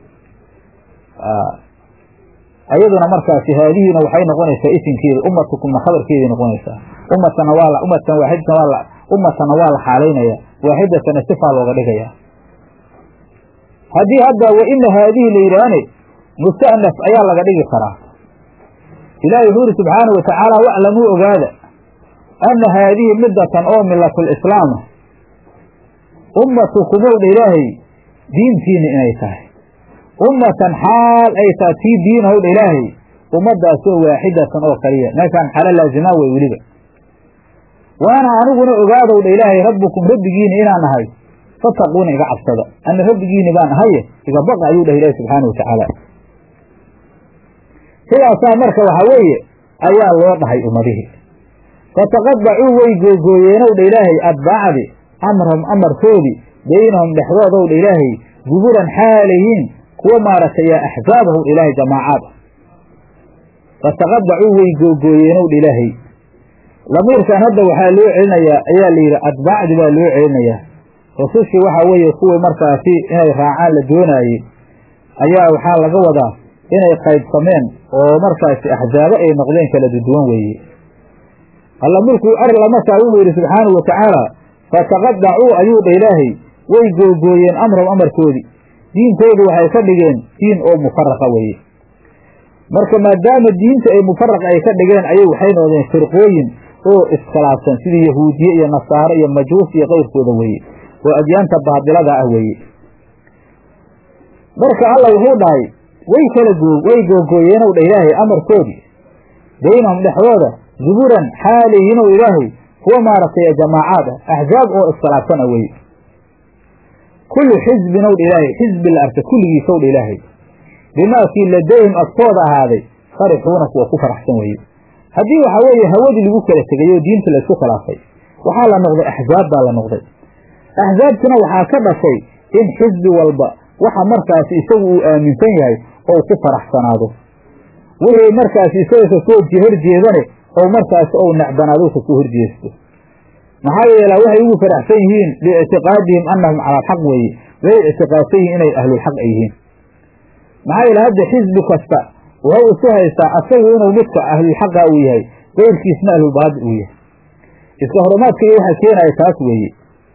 A: ayaduna markaasi haadihiina waxay noqonaysaa isimkeeda ummatukumna khabarkeeday noqonaysaa ummatana waa la ummatan waaxidatan waa la ummatana waa la xaalaynaya waaxidatana sifaa looga dhigaya haddii hadda wa ina haadihi la yidhaahne musta'naf ayaa laga dhigi karaa ilaahi wuxuu yidhi subxaanau watacaala waclamuu ogaada anna haadihi midatan oo milatulislaama ummatukumowdha ilaahay diintiina inay tahay ummatan xaal ay taa tii diinahowdha ilaahay ummadaasoo waaxidatan oo kaliya meeshaan xalo laazimaa wey weliba waana aniguna ogaadowdha ilaahay rabbukum rabbigiina inaan nahay fataquuna iga cabsada ana rabbigiini baan ahaye iga baqa ayuu dhahay ilahi subxaana watacaala sidaasaa marka waxaa weeye ayaa loo dhahay ummadihii fataqadacuu way googooyeenowdha ilaahay adbaacdi amrahum amarkoodii baynahum dhexdoodowdha ilaahay guburan xaalayihiin kuwa maaragtay yaa axzaabahu ilaahay jamaacaad ah fataqadacuu way googooyeenowdha ilaahay lamiirkan hadda waxaa loo celinayaa ayaa la yidhi adbaacdi baa loo celinayaa rusushii waxaa weeye kuwii markaasi inay raacaan la doonaayey ayaa waxaa laga wadaa inay qaybsameen oo markaasi axzaabo ay noqdeen kala duduwan weeye alla markuu arla markaa wuxuu yidhi subxaanau watacaala fataqadacuu ayuu dha ilaahay way googooyeen amrahum amarkoodii diintoodu waxay ka dhigeen diin oo mufaraqa weeye marka maadaama diinta ay mufaraqa ay ka dhigeen ayay waxay noqdeen firqooyin oo iskhilaafsan sidii yahuudiye iyo nasaaro iyo majuus iyo keyrkooda weeye oo adyaanta baadilada ah weeye marka alla wuxuu dhahay way kala goo way googooyeenow dha ilaahay amarkoodii baynahum dhexdooda zuburan xaalihiinow ilaahay kuwa maaragtay jamaacaad ah axzaab oo iskhilaafsan ah weye kullu xisbin ow dha ilaahay xisbi la arka kulligiisow dha ilaahay bimaakii ladayhim agtooda ahaaday farixuuna kuwa ku faraxsan weeye haddii waxaa weeye hawadii lagu kala tegay oo diinta laysku khilaafay waxaa la noqday axzaab baa la noqday axzaabtuna waxaa ka dhashay in xisbi walba waxa markaasi isagu uu aaminsan yahay oo ku faraxsanaado wixii markaasi isaga kasoo horjeedane oo markaasi ou necbanaado kasoo horjeesto maxaa yeela waxay ugu faraxsan yihiin biictiqaadihim annahum cala alxaq weeye way ictiqaadsan yihiin inay ahlulxaq ay yihiin maxaa yeele hadda xisbi kasta wuxuu isu haystaa asagu inuu midka ahlulxaqa uu yahay keyrkiisna ahlulbaadil uu yahay iska horumaadka iyo waxa keenaya taas weeye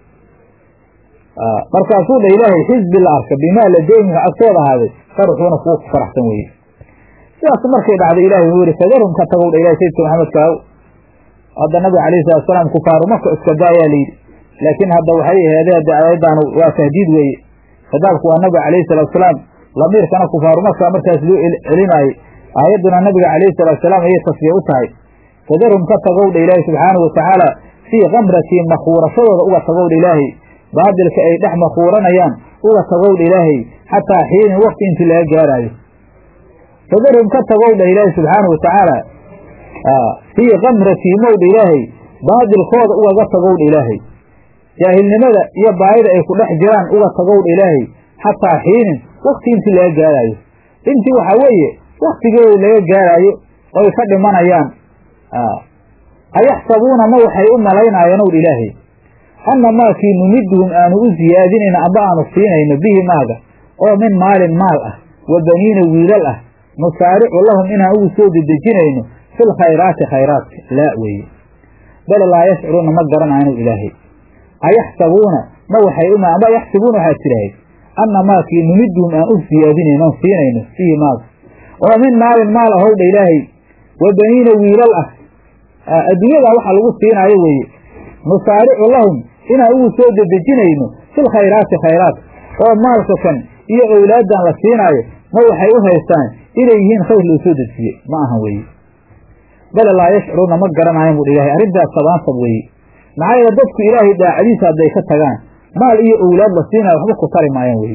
A: markaasuu dha ilaahay xisbi la arka bimaa ladeyhim agtooda ahaaday farxuuna kuwa ku faraxsan weeye sidaas markay dhacday ilahay wuxuu yihi fadarhum ka tagow dha ilahay sayidka maxamed kaaw hadda nabiga alayhi salatu salaam kufaaru maka iska da ayaa layidhi laakiin hadda waxay aheedee hadda aayaddaanu waa tahdiid weeye khitaabku waa nabiga calayhi salatu salaam lamiirkana kufaaru maka markaas loo celinaayey aayadduna nabiga calayhi salatu salaam ayay tasbiix u tahay fadarhum ka tagow dha ilaahay subxaanahu watacaala fii kamratii makhuurashadooda uga tagow dha ilaahay baadilka ay dhex makhuuranayaan uga tagow dha ilaahay xataa xiinin wakti intii laga gaaraayo fadarhum ka tagow dha ilaahay subxaanahu watacaala fii kamratihim ow dha ilaahay baadilkooda ugaga tagow dha ilaahay jaahilnimada iyo baayida ay ku dhex jiraan uga tagow dha ilaahay xataa xiinin wakti intii laga gaaraayo intii waxaa weeye waktigeeda laga gaaraayo oy ka dhimanayaan ayaxsabuuna ma waxay u malaynaayeen ow dha ilaahay anna maakii numiduhum aanu u siyaadinayno amba aanu siinayno bihi maaga oo min maalin maal ah wa baniina wiilal ah nusaaricu lahum inaan ugu soo dedejinayno fil khayraati khayraadka laa weeye bale laa yashcuruuna ma garanaanu ilaahay ayaxsabuuna ma waxay uma ama yaxsibuuna waxaad tidhahayd anna maakii numiduhum aan u siyaadinayno oon siinayno fiihi maag oo min maalin maal ahowdha ilaahay wa baniina wiilal ah adduunyadaa waxa lagu siinaayo weeye nusaaricu lahum inaan ugu soo dedejinayno fil khayraati khayraat oo maalka kan iyo owlaaddan la siinaayo ma waxay u haystaan inay yihiin khayr loo soo dejiyey ma ahan weeye bale laa yashcuruuna ma garanayan buu ilahay arrintaas sabaansab weeye maxaa yeele dadku ilaahay daacadiisa hadday ka tagaan maal iyo owlaad la siinaayo waxba ku tari maayaan weye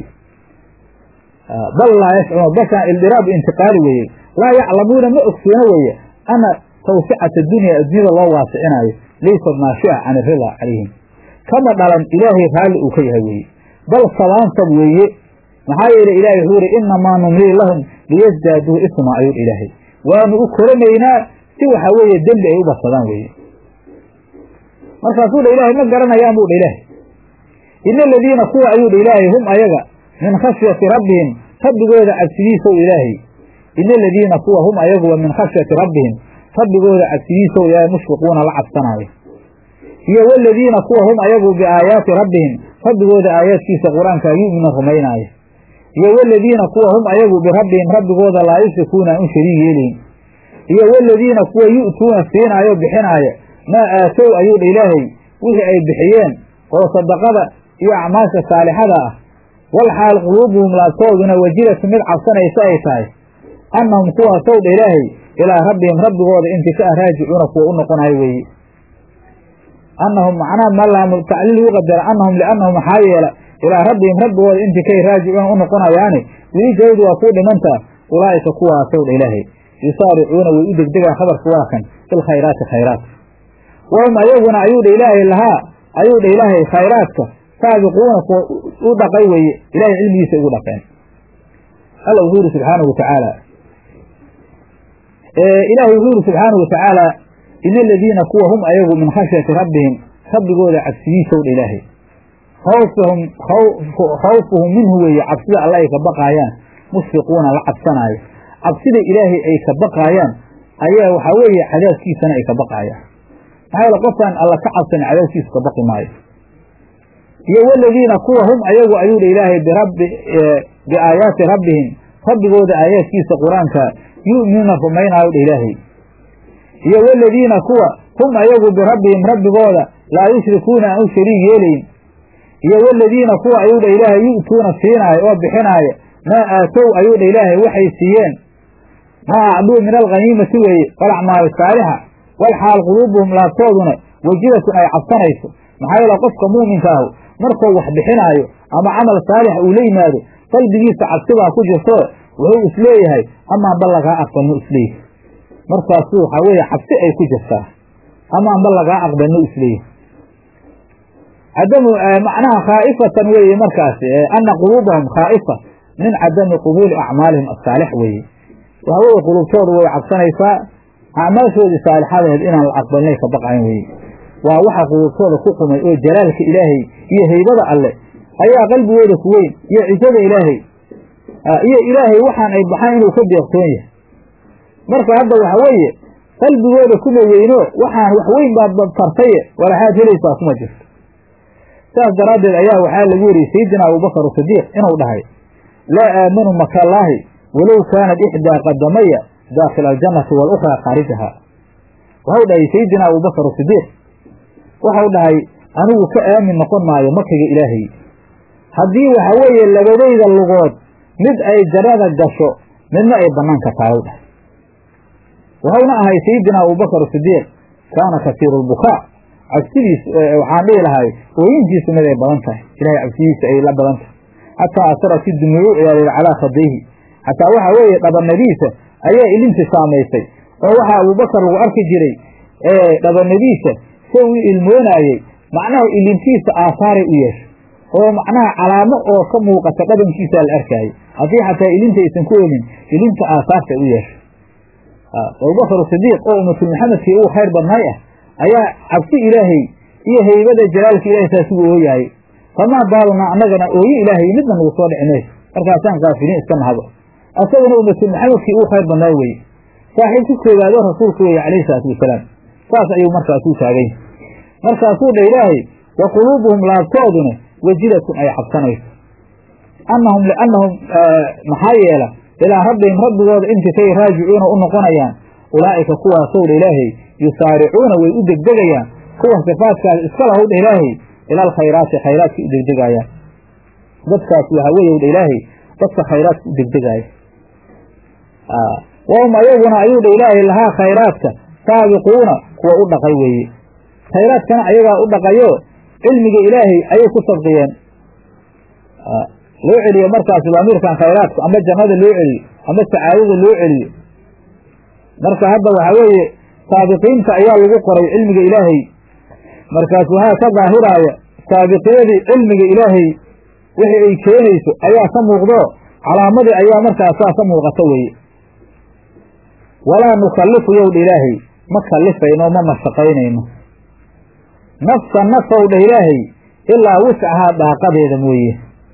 A: bal laa yashcuruuna balkaan ildiraabu intiqaali weeye laa yaclamuuna ma ogsoona weeye ana tawsicata dunya adduunyada loo waasicinaayo laysat naashica can irida calayhim kama dhalan ilaahay raalli uu ka yahay weeye bal sabaansab weeye maxaa yeele ilahay wuxuu yihi inamaa numlii lahum liyasdaaduu isma ayuu ilaahay waanu u koranaynaa si waxaa weeye dembi ay u badsadaan weeye markaasuu dha ilaahay ma garanayaan buu dha ilaahay ina aladiina kuwa ayuu dha ilaahay hum ayaga min khashyati rabbihim rabbigooda cabsidiisow ilaahay ina aladiina kuwa hum ayaguwa min khashyati rabbihim rabbigooda cabsidiisow ilaahay mushfiquuna la cabsanaayo iyo waladiina kuwa hum ayagu biaayaati rabbihim rabbigooda aayaadkiisa qur-aanka yu'mina rumaynaaya iyo waladiina kuwa hum ayagu birabbihim rabbigooda laa yushrikuuna aan u shariig yeelayn iyo waladiina kuwa yu'tuuna siinaayo bixinaaya maa aatow ayuu dha ilaahay wixii ay bixiyeen oo sadaqada iyo acmaasha saalixada ah wal xaal quluubuhum laabtooduna wajilatu mid cabsanaysa ay tahay annahum kuwaasow dha ilaahay ilaa rabbihim rabbigooda intii ka ah raajicuuna kuwa u noqonayo weeye annahum macnaha malaamu tacliil ugu qadara annahum liannahum maxaa yeela ilaa rabbihim rabbigooda intii kay raajicuuna u noqonayaani weli jawdu waa kuu dhimantaa ulaa'ika kuwaasow dha ilaahay yusaaricuuna way u degdegaan khabarka waa kan filkhayraati khayraat wahum ayaguna ayuu dha ilaahay lahaa ayuu dha ilaahay khayraadka saabiquuna kuwa u dhaqay weeye ilahay cilmigiisa ugu dhaqeen alla wuxuu yidhi subxaanahu watacaala ilaahay wuxuu yidhi subxaanahu watacaala ina aladiina kuwa hum ayagu min khashyati rabbihim rabbigooda cabsidiisow dha ilaahay khawfahum khawfuhum minhu weeye cabsida alla ay ka baqaayaan mushfiquuna la cabsanaayo cabsida ilaahay ay ka baqaayaan ayaa waxaa weeye cadaabkiisana ay ka baqaayaan maxaa yeele qofkaan alla ka cabsan cadaabkiisu ka baqi maayo iyo waladiina kuwa hum ayagu ayuu dha ilaahay birabbi biaayaati rabbihim rabbigooda aayaadkiisa qur-aanka yu'minuuna rumaynaayo dha ilaahay iyo waladiina kuwa hum ayagu birabbihim rabbigooda laa yushrikuuna aan u shariig yeelayn iyo waladiina kuwa ayuu dha ilaahay yu'tuuna siinaayo oo bixinaaya maa aatow ayuu dha ilaahay waxay siiyeen maa acduu min alghaniimati weeye walacmaali saalixa wal xaal quluubuhum laabtooduna wajilatun ay cabsanayso maxaa yeele qofka muuminka ahu markuu wax bixinaayo ama camal saalix uu la yimaado qalbigiisa cabsibaa ku jirto wuxuu isleeyahay amaanba lagaa aqbalno isleeyahay markaasu waxaa weeye cabsi ay ku jirtaa amaanba lagaa aqbalno isleeyahay cadamu macnaha khaa'ifatan weeye markaas ana quluubahum khaa'ifa min cadami qubuuli acmaalihim asaalix weeye waxa weeye quluubtoodu way cabsanaysaa acmaashoodii saalixadaheed inaan la aqbalnay ka baqayn weye waa waxa quluubtooda ku qumay oo jalaalka ilaahay iyo haybada alle ayaa qalbigooda ku weyn iyo cisada ilaahay iyo ilaahay waxaan ay baxaan inuu ka deeqtoon yahay marka hadda waxa weeye qalbigooda kuma weyno waxaan wax weyn baad fartaye walaxaad helaysaa kuma jirto saas daraaddeed ayaa waxaa lagu wariyey sayidina abubakar sidiiq inuu dhahay laa aamanu makallaahi walow kaanat ixdaa qadamaya daakila aljannati walukhraa khaarijaha waxau dhahay sayidina abubakar sidiiq waxau dhahay anigu ka aamin noqon maayo makiga ilaahay haddii waxa weeye labadayda lugood mid ay jannada gasho midna ay banaanka tahay dhahay waxauna ahay sayidina abubakar sidiiq kaana kasiiru lbukaa cabsidiis waxaan dhihi lahay ooyintiisu mid ay badan tahay ilahay cabsidiisa ay la badan tahay xataa asara si dumuucu ilaaliy calaa khadayhi xataa waxa weeye dhabanadiisa ayaa ilinti saamaysay oo waxaa abubakar lagu arki jiray dhabanadiisa se uu ilmoonaayey macnaha ilintiisa aasaaray u yeeshay oo macnaha calaamo oo ka muuqata dhabankiisa la arkaayey haddii xataa ilinta aysan ku olin ilinta aasaartay u yeeshay abubakar sidiiq oo ummatul maxamedkii ugu khayr badnaay ah ayaa cabsi ilaahay iyo haybada jalaalka ilahay saas ugu ooyaayey famaa baalunaa annagana ooye ilaahay midna nagu soo dhici mayso markaasaan kaafiliin iska nahabo asaguna ummatul maxamedkii ugu khayr badnaay weye saaxiibka koowaadoo rasuulka weeye calayhi salaatu wasalaam saas ayuu markaasuu taagay markaasuu dha ilaahay wa quluubuhum laabtooduna wajilatun ay cabsanayso annahum liannahum maxaa yeela ilaa rabbihim rabbigooda intikay raajicuuna u noqonayaan ulaa'ika kuwaasow dha ilaahay yusaaricuuna way u degdegayaan kuwa sifaadkaas iska lahow dha ilaahay ila alkhayraati khayraadka u degdegaayaan dadkaas waxaa weeye dha ilaahay dadka khayraadka u degdegaaya wahum ayaguna ayuu dha ilaahay lahaa khayraadka saabiquuna kuwa u dhaqay weeye khayraadkana ayagaa u dhaqayo cilmiga ilaahay ayay ku sabqiyeen loo celiyo markaas damiirkan khayraadka ama jannada loo celiyo ama sacaadada loo celiyo marka hadda waxaa weeye saabiqiinta ayaa lagu qoray cilmiga ilaahay markaas waxaa ka daahiraaya saabiqyadii cilmiga ilaahay wixii ay keenayso ayaa ka muuqdo calaamadii ayaa markaas saa ka muuqata weeye walaa nukallifu yowdha ilaahay ma kallifayno ma mashaqaynayno nafsa nafowdha ilaahay ilaa wiscahaa daaqadeeda mooye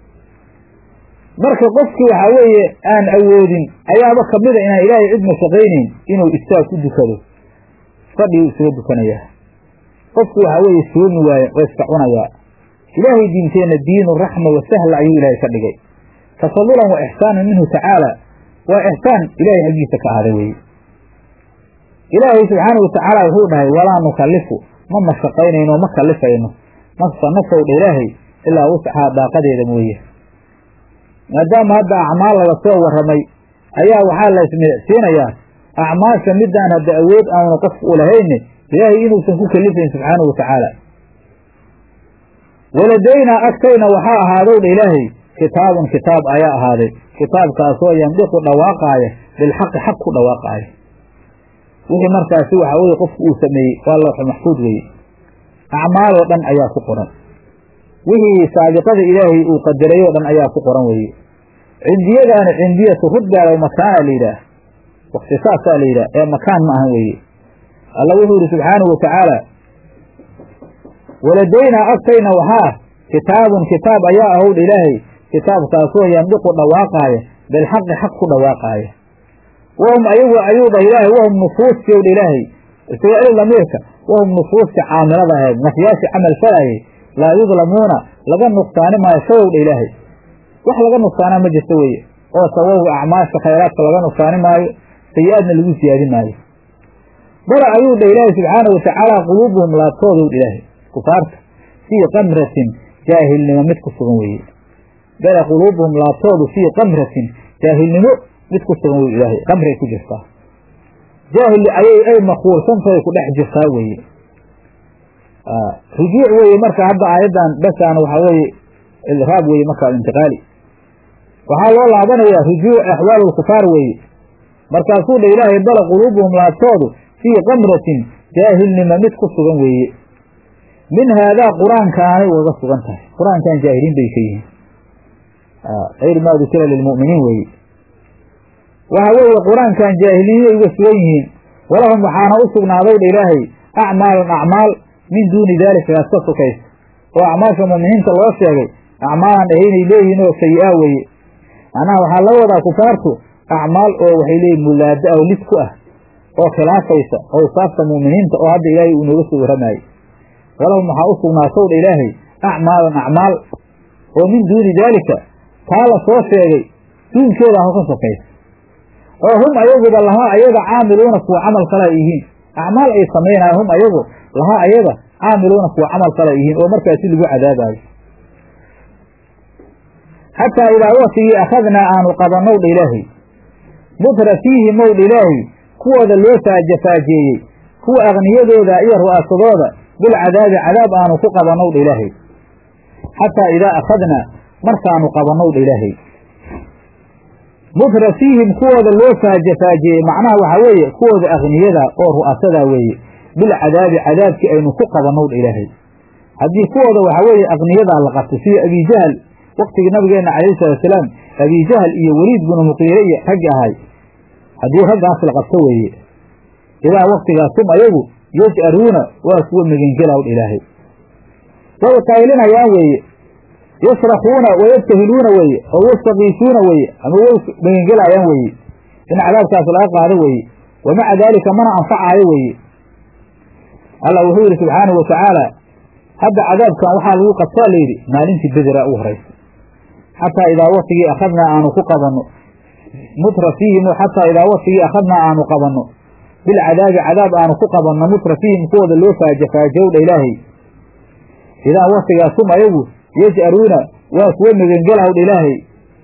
A: marka qofkii waxaa weeye aan awoodin ayaaba kamida inaan ilaahay cid mashaqaynayn inuu istaag ku dukado fadhiguu isaga dukanayaa qofku waxaa weeye soomi waaye oo iska cunayaa ilaahay diinteenna diinu raxma wa sahla ayuu ilaahay ka dhigay tafadulan wa ixsaanan minhu tacaala waa ixsaan ilaahay xaggiisa ka ahday weeye ilaahay subxaanau watacaala wuxuu dhahay walaa nukallifu ma mashaqaynayno ma kallifayno nafsa nafowdha ilaahay ilaa wuscahaa daaqadeeda mooye maadaama hadda acmaal laga soo warramay ayaa waxaa la ismidicsiinayaa acmaasha midaan hadda awood aanu qofku u lahayne ilaahay inuusan ku kelifayn subxaanahu watacaala waladaynaa agtayna waxaa ahaadowdha ilaahay kitaabun kitaab ayaa ahaaday kitaabkaasoo yandiqu dhawaaqaaya bilxaqi xaq ku dhawaaqaaya wixii markaasi waxaa weye qofku uu sameeyey waa lawxu maxfuud weeye acmaaloo dhan ayaa ku qoran wixii saabiqada ilaahay uu qadaray oo dhan ayaa ku qoran weeye cindiyadaani cindiyatu rudgaala makaana la yidhaah waktisaasaa la yidhaah ee makaan ma ahan weeye alla wuxuu yihi subxaanahu watacaala waladaynaa agtayna waxaa kitaabun kitaab ayaa ahowdha ilaahay kitaabkaasoo yandiqu dhawaaqaaya bilxaqi xaq ku dhawaaqaaya wahum ayagu ayuu dhah ilaahay wahum nufuuskii owdha ilaahay isaga eli lamiirka wahum nufuuska caamilada ahayd nafyaashii camal falaayay laa yudlamuuna laga nuqsaani maayo shawowdha ilaahay wax laga nuqsaanaa ma jirto weeye oo sababga acmaasha khayraadka laga nuqsaani maayo sayi-aadna lagu siyaadi maayo bala ayuu dhah ilaahay subxaanau watacaala quluubuhum laabtoodowdha ilaahay kufaarta fii kamratin jaahilnimo mid ku sugan weeye bala quluubuhum laabtoodu fii kamratin jaahilnimo mid ku sugan wey ilaahay kamray ku jirtaa jaahil ayay ay makuursantahay ku dhex jirtaa weeye rujuuc weeye marka hadda aayaddan basaan waxaa weeye ilraab weeye marka intiqaali waxaa loo laabanayaa rujuuc axwaal lkufaar weeye markaasuu dha ilaahay bala quluubuhum laabtoodu fii kamratin jaahilnimo mid ku sugan weeye min haadaa qur-aankaanay ugaga sugan tahay qur-aankan jaahiliin bay ka yihiin ayr maa dukira lilmu'miniin weeye waxa weeye qur-aankan jaahiliinay uga sugan yihiin walahum waxaana u sugnaaday dha ilaahay acmaalun acmaal min duuni daalika kaas ka sokaysa oo acmaasha mu'miniinta loo sheegay acmaalaan dhahaynay leeyihiin oo sayi-a weeye macnaha waxaa la wadaa kufaartu acmaal oo waxay leeyihin mulaada oo lid ku ah oo khilaafaysa awsaafta mu'miniinta oo hadda ilaahay uu nooga soo warramaayey walahum waxaa u sugnaatow dha ilaahay acmaalun acmaal oo min duuni daalika taa la soo sheegay duunkeeda aho ka sokaysa oo hum ayaguba lahaa ayaga caamiluuna kuwa camal kala yihiin acmaal ay samaynaya hum ayagu lahaa ayaga caamiluuna kuwa camal kala yihiin oo markaasi lagu cadaabayo xataa idaa waktigii akhadnaa aanu qabannow dha ilaahay mutra fiihi mow dha ilaahay kuwooda loo faajafaajeeyey kuwa akniyadooda iyo ru'aasadooda bilcadaabi cadaab aanu ku qabannow dha ilaahay xataa idaa akhadnaa markaanu qabannow dha ilaahay mutra fiihim kuwooda loo faajafaajeeyey macnaha waxaa weeye kuwooda akniyada oo ru'asadaa weeye bilcadaabi cadaabkii aynu ku qabannow dha ilaahay haddii kuwooda waxaa weeye akniyadaa la qabtay sida abijahl waktigii nabigeenna calayhi salaatusalaam abijahl iyo weliid binu muqiire iyo raggi ahay haddii raggaas la qabto weeye ilaa waktigaas hum ayagu yaj'aruuna waa kuwa megengelaw dha ilaahay way qaylinayaan weeye yasrakuuna wayabtahiluuna weeye oo yastakiisuuna weeye ama way megengelaayaan weeye in cadaabkaas laga qaado weeye wa maca daalika mana anfacaayo weeye allah wuxuu yidhi subxaanahu watacaala hadda cadaabkan waxaa lagu qabtaa layidhi maalintii bedera ugu horaysa xataa idaa waktigii akhadnaa aanu ku qabanno mutra fiihim xataa idaa waktigii akhadnaa aanu qabanno bilcadaabi cadaab aanu ku qabanno mutra fiihim kuwooda loo faaja faajowdha ilaahay idaa waktigaasum ayagu yaj'aruuna waa kuwa megengelawdha ilaahay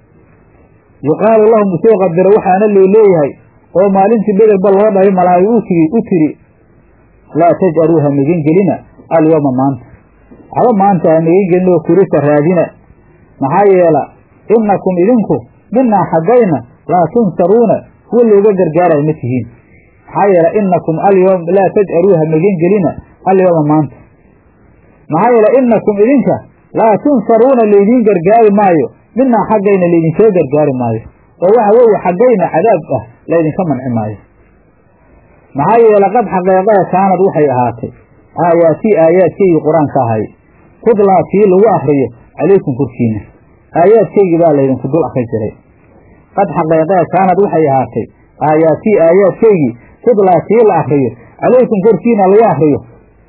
A: yuqaalu lahum usoo qadaro waxaana loo leeyahay oo maalintii bederba loo dhahay malaayo u tigi u tiri laa taj'aruu ha megengelina alyawma maanta haba maanta ha megengelin oo kurisa raadina maxaa yeela innakum idinku minaa xaggayna laa tunsaruuna kuwa looga gargaarayo ma tihiin maxaa yeele inakum alyawm laa taj'aruu ha megengelina alyawma maanta maxaa yeele inakum idinka laa tunsaruuna laydiin gargaari maayo minaa xaggayna laydinkoo gargaari maayo oo waxa weeye xaggayna cadaab ah laydinka manci maayo maxaa yeele qad xaqeeqee kaanad waxay ahaatay aayaatii aayaadkaygii qur-aanka ahay tudlaa tii lagu akriyo calaykum korkiina aayaadkaygii baa laydinku dul akri jiray qad xaqeeqee kaanad waxay ahaatay aayaatii aayaadkaygii tudlaa tii la akriyo calaykum korkiina lagu akriyo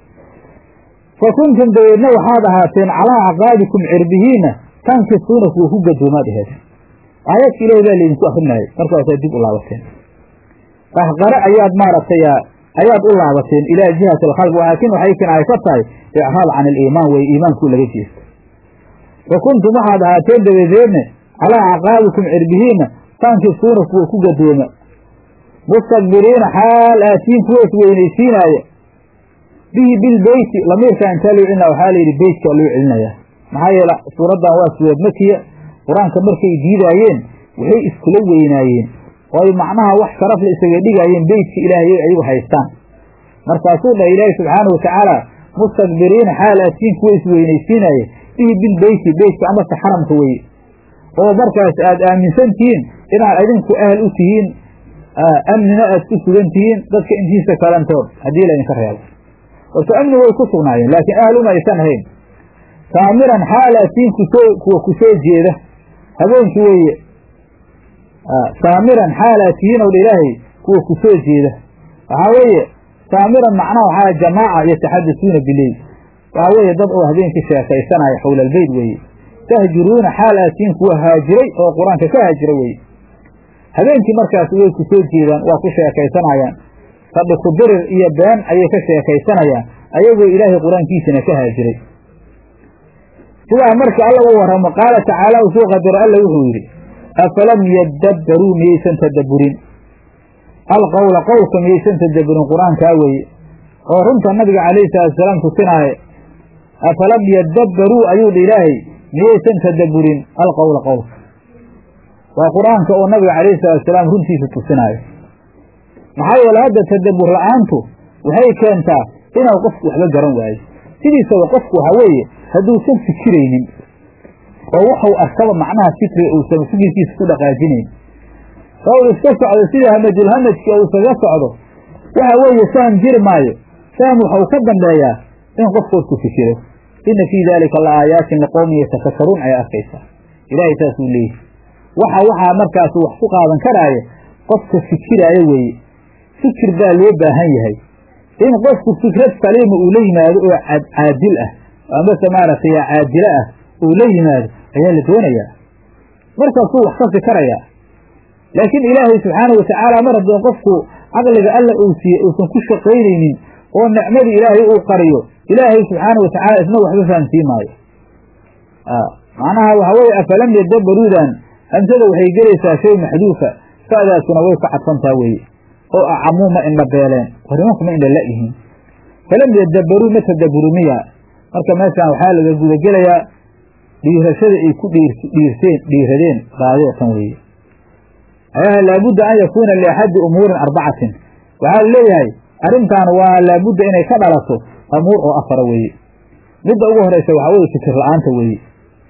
A: fa kuntum dabeedna waxaad ahaateen calaa acqaabikum cirbihiina tankisuuna kuwa ku gadoomaad aheed aayaadka ilahi baa laydinku akrinayay markaasaad dib u laabateen qahqare ayaad maaragtay ayaad u laabateen ilaa jihati alkhalq laakiin waxay kinaay ka tahay icraad can aliimaan weye iimaankuu laga jeesta fa kuntum waxaad ahaateen dabadeedne calaa acqaabikum cirbihiina tankisuuna kuwa ku gadooma mustakbiriina xaal aatiin kuwa isweynaysiinaaya bihi bilbeyti lamiirka intaa loo celina waxaa layidhi beytka loo celinayaa maxaa yeele suuraddan waa suurad makiya qur-aanka markay diidaayeen waxay iskula weynaayeen oo ay macnaha wax sharaf la isaga dhigaayeen beytka ilaahay ayagu haystaan markaasuu dhahay ilaahi subxaana watacaala mustakbiriina xaal aatiin kuwa isweynaysiinaaya bihi bilbeyti beytka amase xaramka weye oo markaas aad aaminsan tihiin inaad idinku ahal u tihiin amnina aad ku sugan tihiin dadka intiisa kalantood haddii laydinka reebo horta amni way ku sugnaayeen laakiin ahal uma aysan ahayn saamiran xaalaatiin kusoo kuwa kusoo jeeda habeenkii weeye saamiran xaalaatihiin ow dha ilaahay kuwa kusoo jeeda waxaa weeye saamiran macnaha waxaa jamaaca yataxadasuuna bileyl waxaa weeye dad oo habeenkii sheekaysanaya xowla albeyt weeye tahjuruuna xaalaatihiin kuwa haajiray oo qur-aanka ka haajira weeye habeenkii markaas way ku soo jeedaan waa ku sheekaysanayaan fadhi ku dirir iyo been ayay ka sheekaysanayaan ayagoo ilaahay qur-aankiisana ka haajiray sidaa marka alla uu warramo qaala tacaala uu soo qadaro alla wuxuu yidhi afalam yadabbaruu miyaysan tadabburin alqowla qowlka miyaysan tadabburin qur-aankaa weeye oo runta nabiga calayhi salaatusalaam tusinaaye afalam yadabbaruu ayuu dha ilaahay miyaysan tadabburin alqowla qowlka waa qur-aanka oo nabiga calayhi salaatusalaam runtiisa tusinaayo maxaa yeele hadda tadabbur la-aantu waxay keentaa inuu qofku waxba garan waayo sidiisaba qofku waxaa weeye hadduusan fikiraynin oo waxuu arkaba macnaha fikriga uusan fikirkiisa ku dhaqaajinayn oo uu iska socdo sida hamajulhamajki oo iskaga socdo waxa weeye faham jiri maayo faham waxau ka dambeeyaa in qofkoodku fikiro ina fii daalika la aayaatin liqowmin yatafakaruun ayaa arkaysaa ilaahay saasuu leeyahy waxa waxaa markaas wax ku qaadan karaayo qofka fikiraayo weeye fikir baa loo baahan yahay in qofku fikrad saliima uu la yimaado oo caadil ah amase maaragtay caadilo ah uu la yimaado ayaa la doonayaa markaasuu wax ka fikarayaa laakiin ilaahay subxaana watacaala mar haddii qofku caqliga alla uu siiye uusan ku shaqaynaynin oo nicmadii ilaahay uu qariyo ilaahay subxaana watacaala isna waxba fahamsiin maayo macnaha waxa weeye afalam yadabbaruudan hamsada waxay gelaysaa shay maxduufa sa'daasuna way ka cadfantaa weeye oo acamuu ma indha beeleen warimanku ma indha la-yihiin falam yadabbaruu ma tadabburu miya marka meeshaan waxaa laga gudagelayaa dhiirashada ay ku dhiirseen dhiiradeen baadida tan weeye ayaha laabudda an yakuuna liaxadi umuurin arbacatin waxaa la leeyahay arrintan waa laabudda inay ka dhalato amuur oo afara weeye midda ugu horeysa waxaa weye fikir la-aanta weeye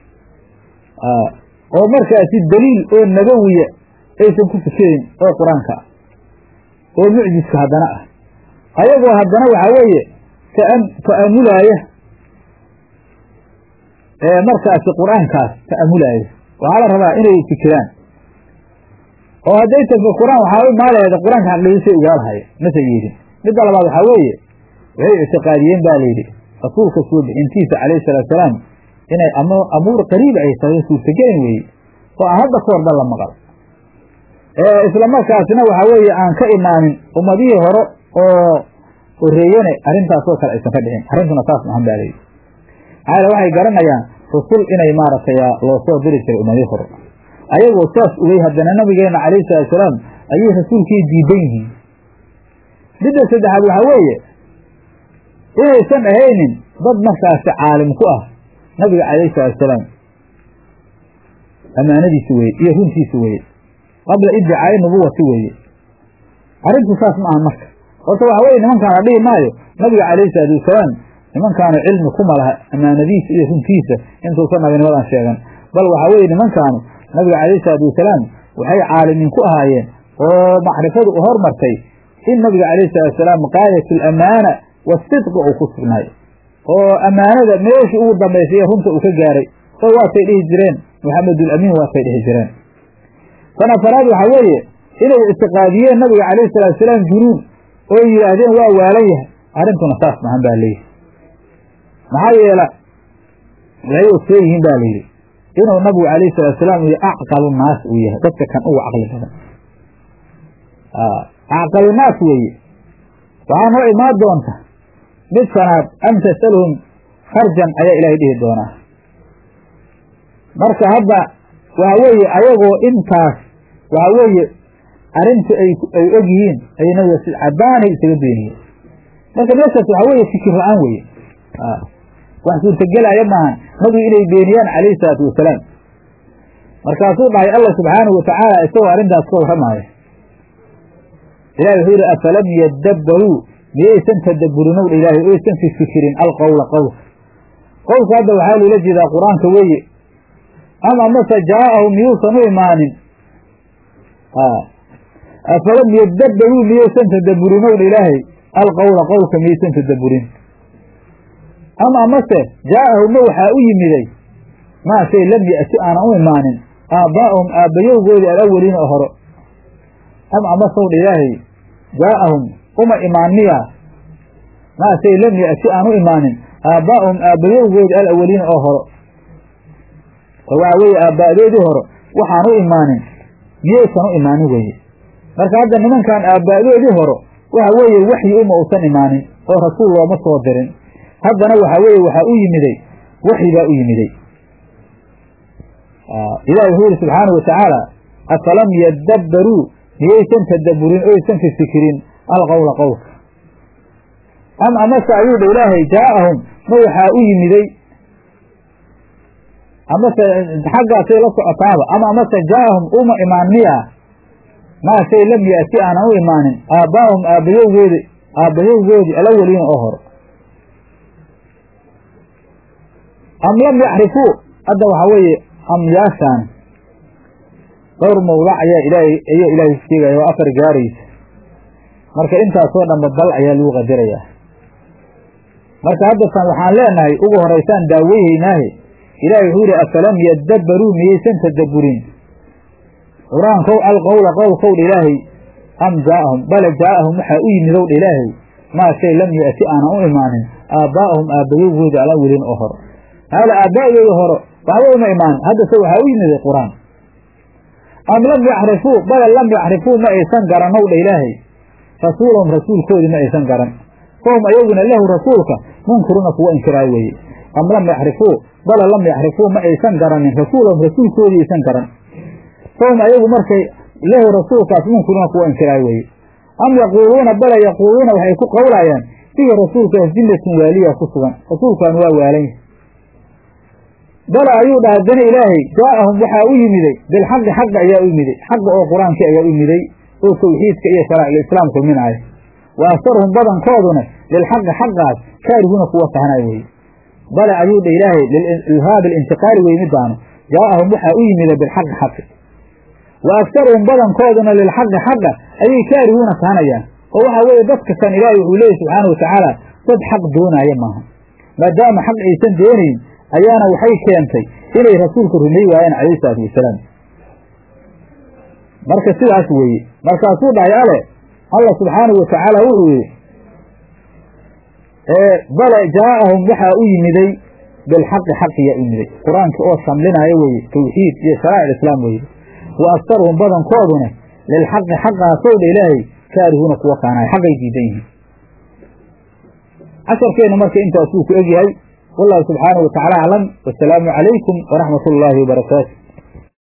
A: oo markaasi daliil oo nabawiya aysan ku fikirin oo qur-aanka ah oo mucjiska haddana ah ayagoo haddana waxaa weeye ta'amulaaya markaasi qur-aankaas ta'amulaaya waxaa la rabaa inay fikiraan oo hadday tafakuraan waxaa u maalaheeda qur-aanka xaqiidisay ogaalahayo mase yeedin midda labaad waxaa weeye waxay ictiqaadiyeen ba layidhi rasuulka soo bixintiisa calayhi salaatu salaam inay amuur qariiba ay tahay suurtagelin weeye oo aan hadda ka horba la maqal isla markaasna waxa weeye aan ka imaanin ummadihii hore oo horeeyene arrintaasoo kale aysan ka dhicin arrintuna saas mahan ba layidhi maxaa yale waxay garanayaan rusul inay maaragtay loo soo diri jiray ummadihii hore ayagoo saas ogey haddana nabigeena calayhi salaatu salaam ayay rasuulkii diidan yihiin midda saddexaad waxaa weeye inaysan ahaynin dad markaasi caalim ku ah nabiga calayhi salaatu salaam amaanadiisi weye iyo runtiisi weye qabla iddicaai nubuwati weeye arrintu saas ma aha marka horta waxa weye nimankaan la dhihi maayo nabiga calayhi salaatu wasalaam nimankaanu cilmi kuma laha amaanadiisa iyo runtiisa intuusan nabinimadan sheegan bal waxaa weye nimankaanu nabiga calayhi salaatu wasalaam waxay caalimiin ku ahaayeen oo macrifadu u hormartay in nabiga calayhi salatu wasalaam qaayat alamaana wasidqi uu ku sugnaay oo ammaanada meeshii ugu dambaysay ee runta uu ka gaaray oo waatay dhihi jireen maxamedulamiin waatay dhihi jireen tan afaraad waxaa weeye inay ictiqaadiyeen nabiga calayhi salatu wasalaam junuun oo yidhaahdeen waa waalan yahay arrintuna saas mahan baa layidhi maxaa yeela waxay ogsoon yihiin ba layidhi inuu nabigu calayhi salatu salaam uu acqalu naas uu yahay dadka kan ugu caqli badan acqalu naas weeye waxaa noo imaan doonta mid shanaad am tasaluhum kharjan ayaa ilaahay dhihi doonaa marka hadda waxa weeye ayagoo intaas waxa weeye arrinta ay ay og yihiin ay nabiga si cadaanay isaga beeniyeen marka meeshaas waxa weeye fikir la-aan weye wax suurtagelaya maahan nabigu inay beeniyaan calayhi salaatu wasalaam markaasuu dhahay allah subxaanahu watacaala isagoo arrintaas ka warramaaya ilahi wuxuu yihi afalam yadabbaruu miyaysan tadabburin ow ilaahay oysan fifikirin alqowla qowlka qowlka hadda waxaa loola jeedaa qur-aanka weeye ama mase jaa'ahum miyuusan u imaanin afalam yadabbaruu miyaysan tadabburin ow ilaahay alqowla qowlka miyaysan tadabburin ama mase jaa'ahumma waxaa u yimiday maa shay lam ya'ti aanan u imaanin aabbaa'ahum aabbayowgoodii alaweliina oo hore am amasowdha ilaahay jaa'ahum uma imaan miya maa shay lam ya'ti aan u imaanin aabbaa'ahum aabbayowgoodii alaweliina oo hore oo waxaa weeye aabba'doodii hore waxaan u imaanin miyaysan u imaanin weeye marka hadda nimankan aabba'doodii hore waxa weeye waxyi uma uusan imaanin oo rasuul looma soo dirin haddana waxaa weeye waxaa u yimiday waxyi baa u yimiday ilahi wuxuu yihi subxaanahu watacaala afalam yadabbaruu miyaysan tadabburin oysan fifikirin alqowla qowlka am amase ayuu dha ilaahay jaa'ahum ma waxaa u yimiday amase xaggaasay la socotaaba ama amase jaa'ahum uma imaan miya maa shay lam ya'ti aanan u imaanin aabbaahum aabbayowgeedi aabbayowgoodii alaweliina oo hore am lam yacrifuu hadda waxaa weeye amyaashaan dhowr mawdac ayaa ilaahay ayaa ilaahay sheegaya oo afar gaaraysa marka intaasoo dhanba bal ayaa lagu qadarayaa marka haddatan waxaan leenahay ugu horaysaan daaweyhaynaahe ilaahay wuxuu yihi afalam yadabbaruu miyaysan tadabburin qur-aankow alqowla qowlkowdha ilaahay am jaa'ahum bale jaa'ahum waxaa u yimid owdha ilaahay maa shay lam ya'ti aanan u imaanin aabbaa'ahum aabbayowgooda alawelin oo hore haala aabba'dooda hore waxba uma imaanin haddase waxaa u yimiday qur-aan am lam yacrifuu bale lam yacrifuu ma aysan garan owdha ilaahay rasuulahum rasuulkoodii ma aysan garan fahum ayaguna lahu rasuulka munkiruuna kuwa inkiraay weeye am lam yacrifuu bale lam yacrifuu ma aysan garanin rasuulahum rasuulkoodii aysan garan fahum ayagu markay lahu rasuulkaas munkiruuna kuwa inkiraay weeye am yaquuluuna bale yaquuluuna waxay ku qowlayaan fihi rasuulkaas dillatun waaliya ku sugan rasuulkan waa waalan yahay bala ayuu dhaha dana ilaahay jaa'ahum waxaa u yimiday bilxaqi xaqa ayaa u yimiday xaqa oo qur-aankii ayaa u yimiday oo tawxiidka iyo sharaa'iga islaam kulminaaya wa aktaruhum badankooduna lilxaqi xaqaas kaarihuuna kuwa tahanay weye bale ayuu dha ilaahay lilhaab alintiqaali wey midaanu jaa'ahum waxaa u yimida bilxaqi xaqi wa aktaruhum badankooduna lilxaqi xaqa ayay kaarihuuna tahanayaan oo waxaa weeye dadka kan ilaahay wuxuu leeyahy subxaana watacaala dad xaq doonaaya maaha maadaama xaq aysan doonayn ayaana waxay keentay inay rasuulka rumey waayeen calayhi salaatu wasalaam marka sidaas weeye markaasuu dhahay ale allah subxaanahu watacaala wuxuu yihi bale jaaahum waxaa u yimiday bilxaqi xaqiyaa u yimiday qur-aanka oo samlinaayo weeye tawxiid iyo sharaa'ic islaam weye wa aktaruhum badankooduna lilxaqi xaqaasow dha ilaahay kaarihuuna kuwa kaanaay xaqay diidan yihiin casharkeennu marka intaasuu ku egyahay wallahu subxaanahu watacaala aclam wasalaamu calaykum waraxmat ullaahi wabarakaatu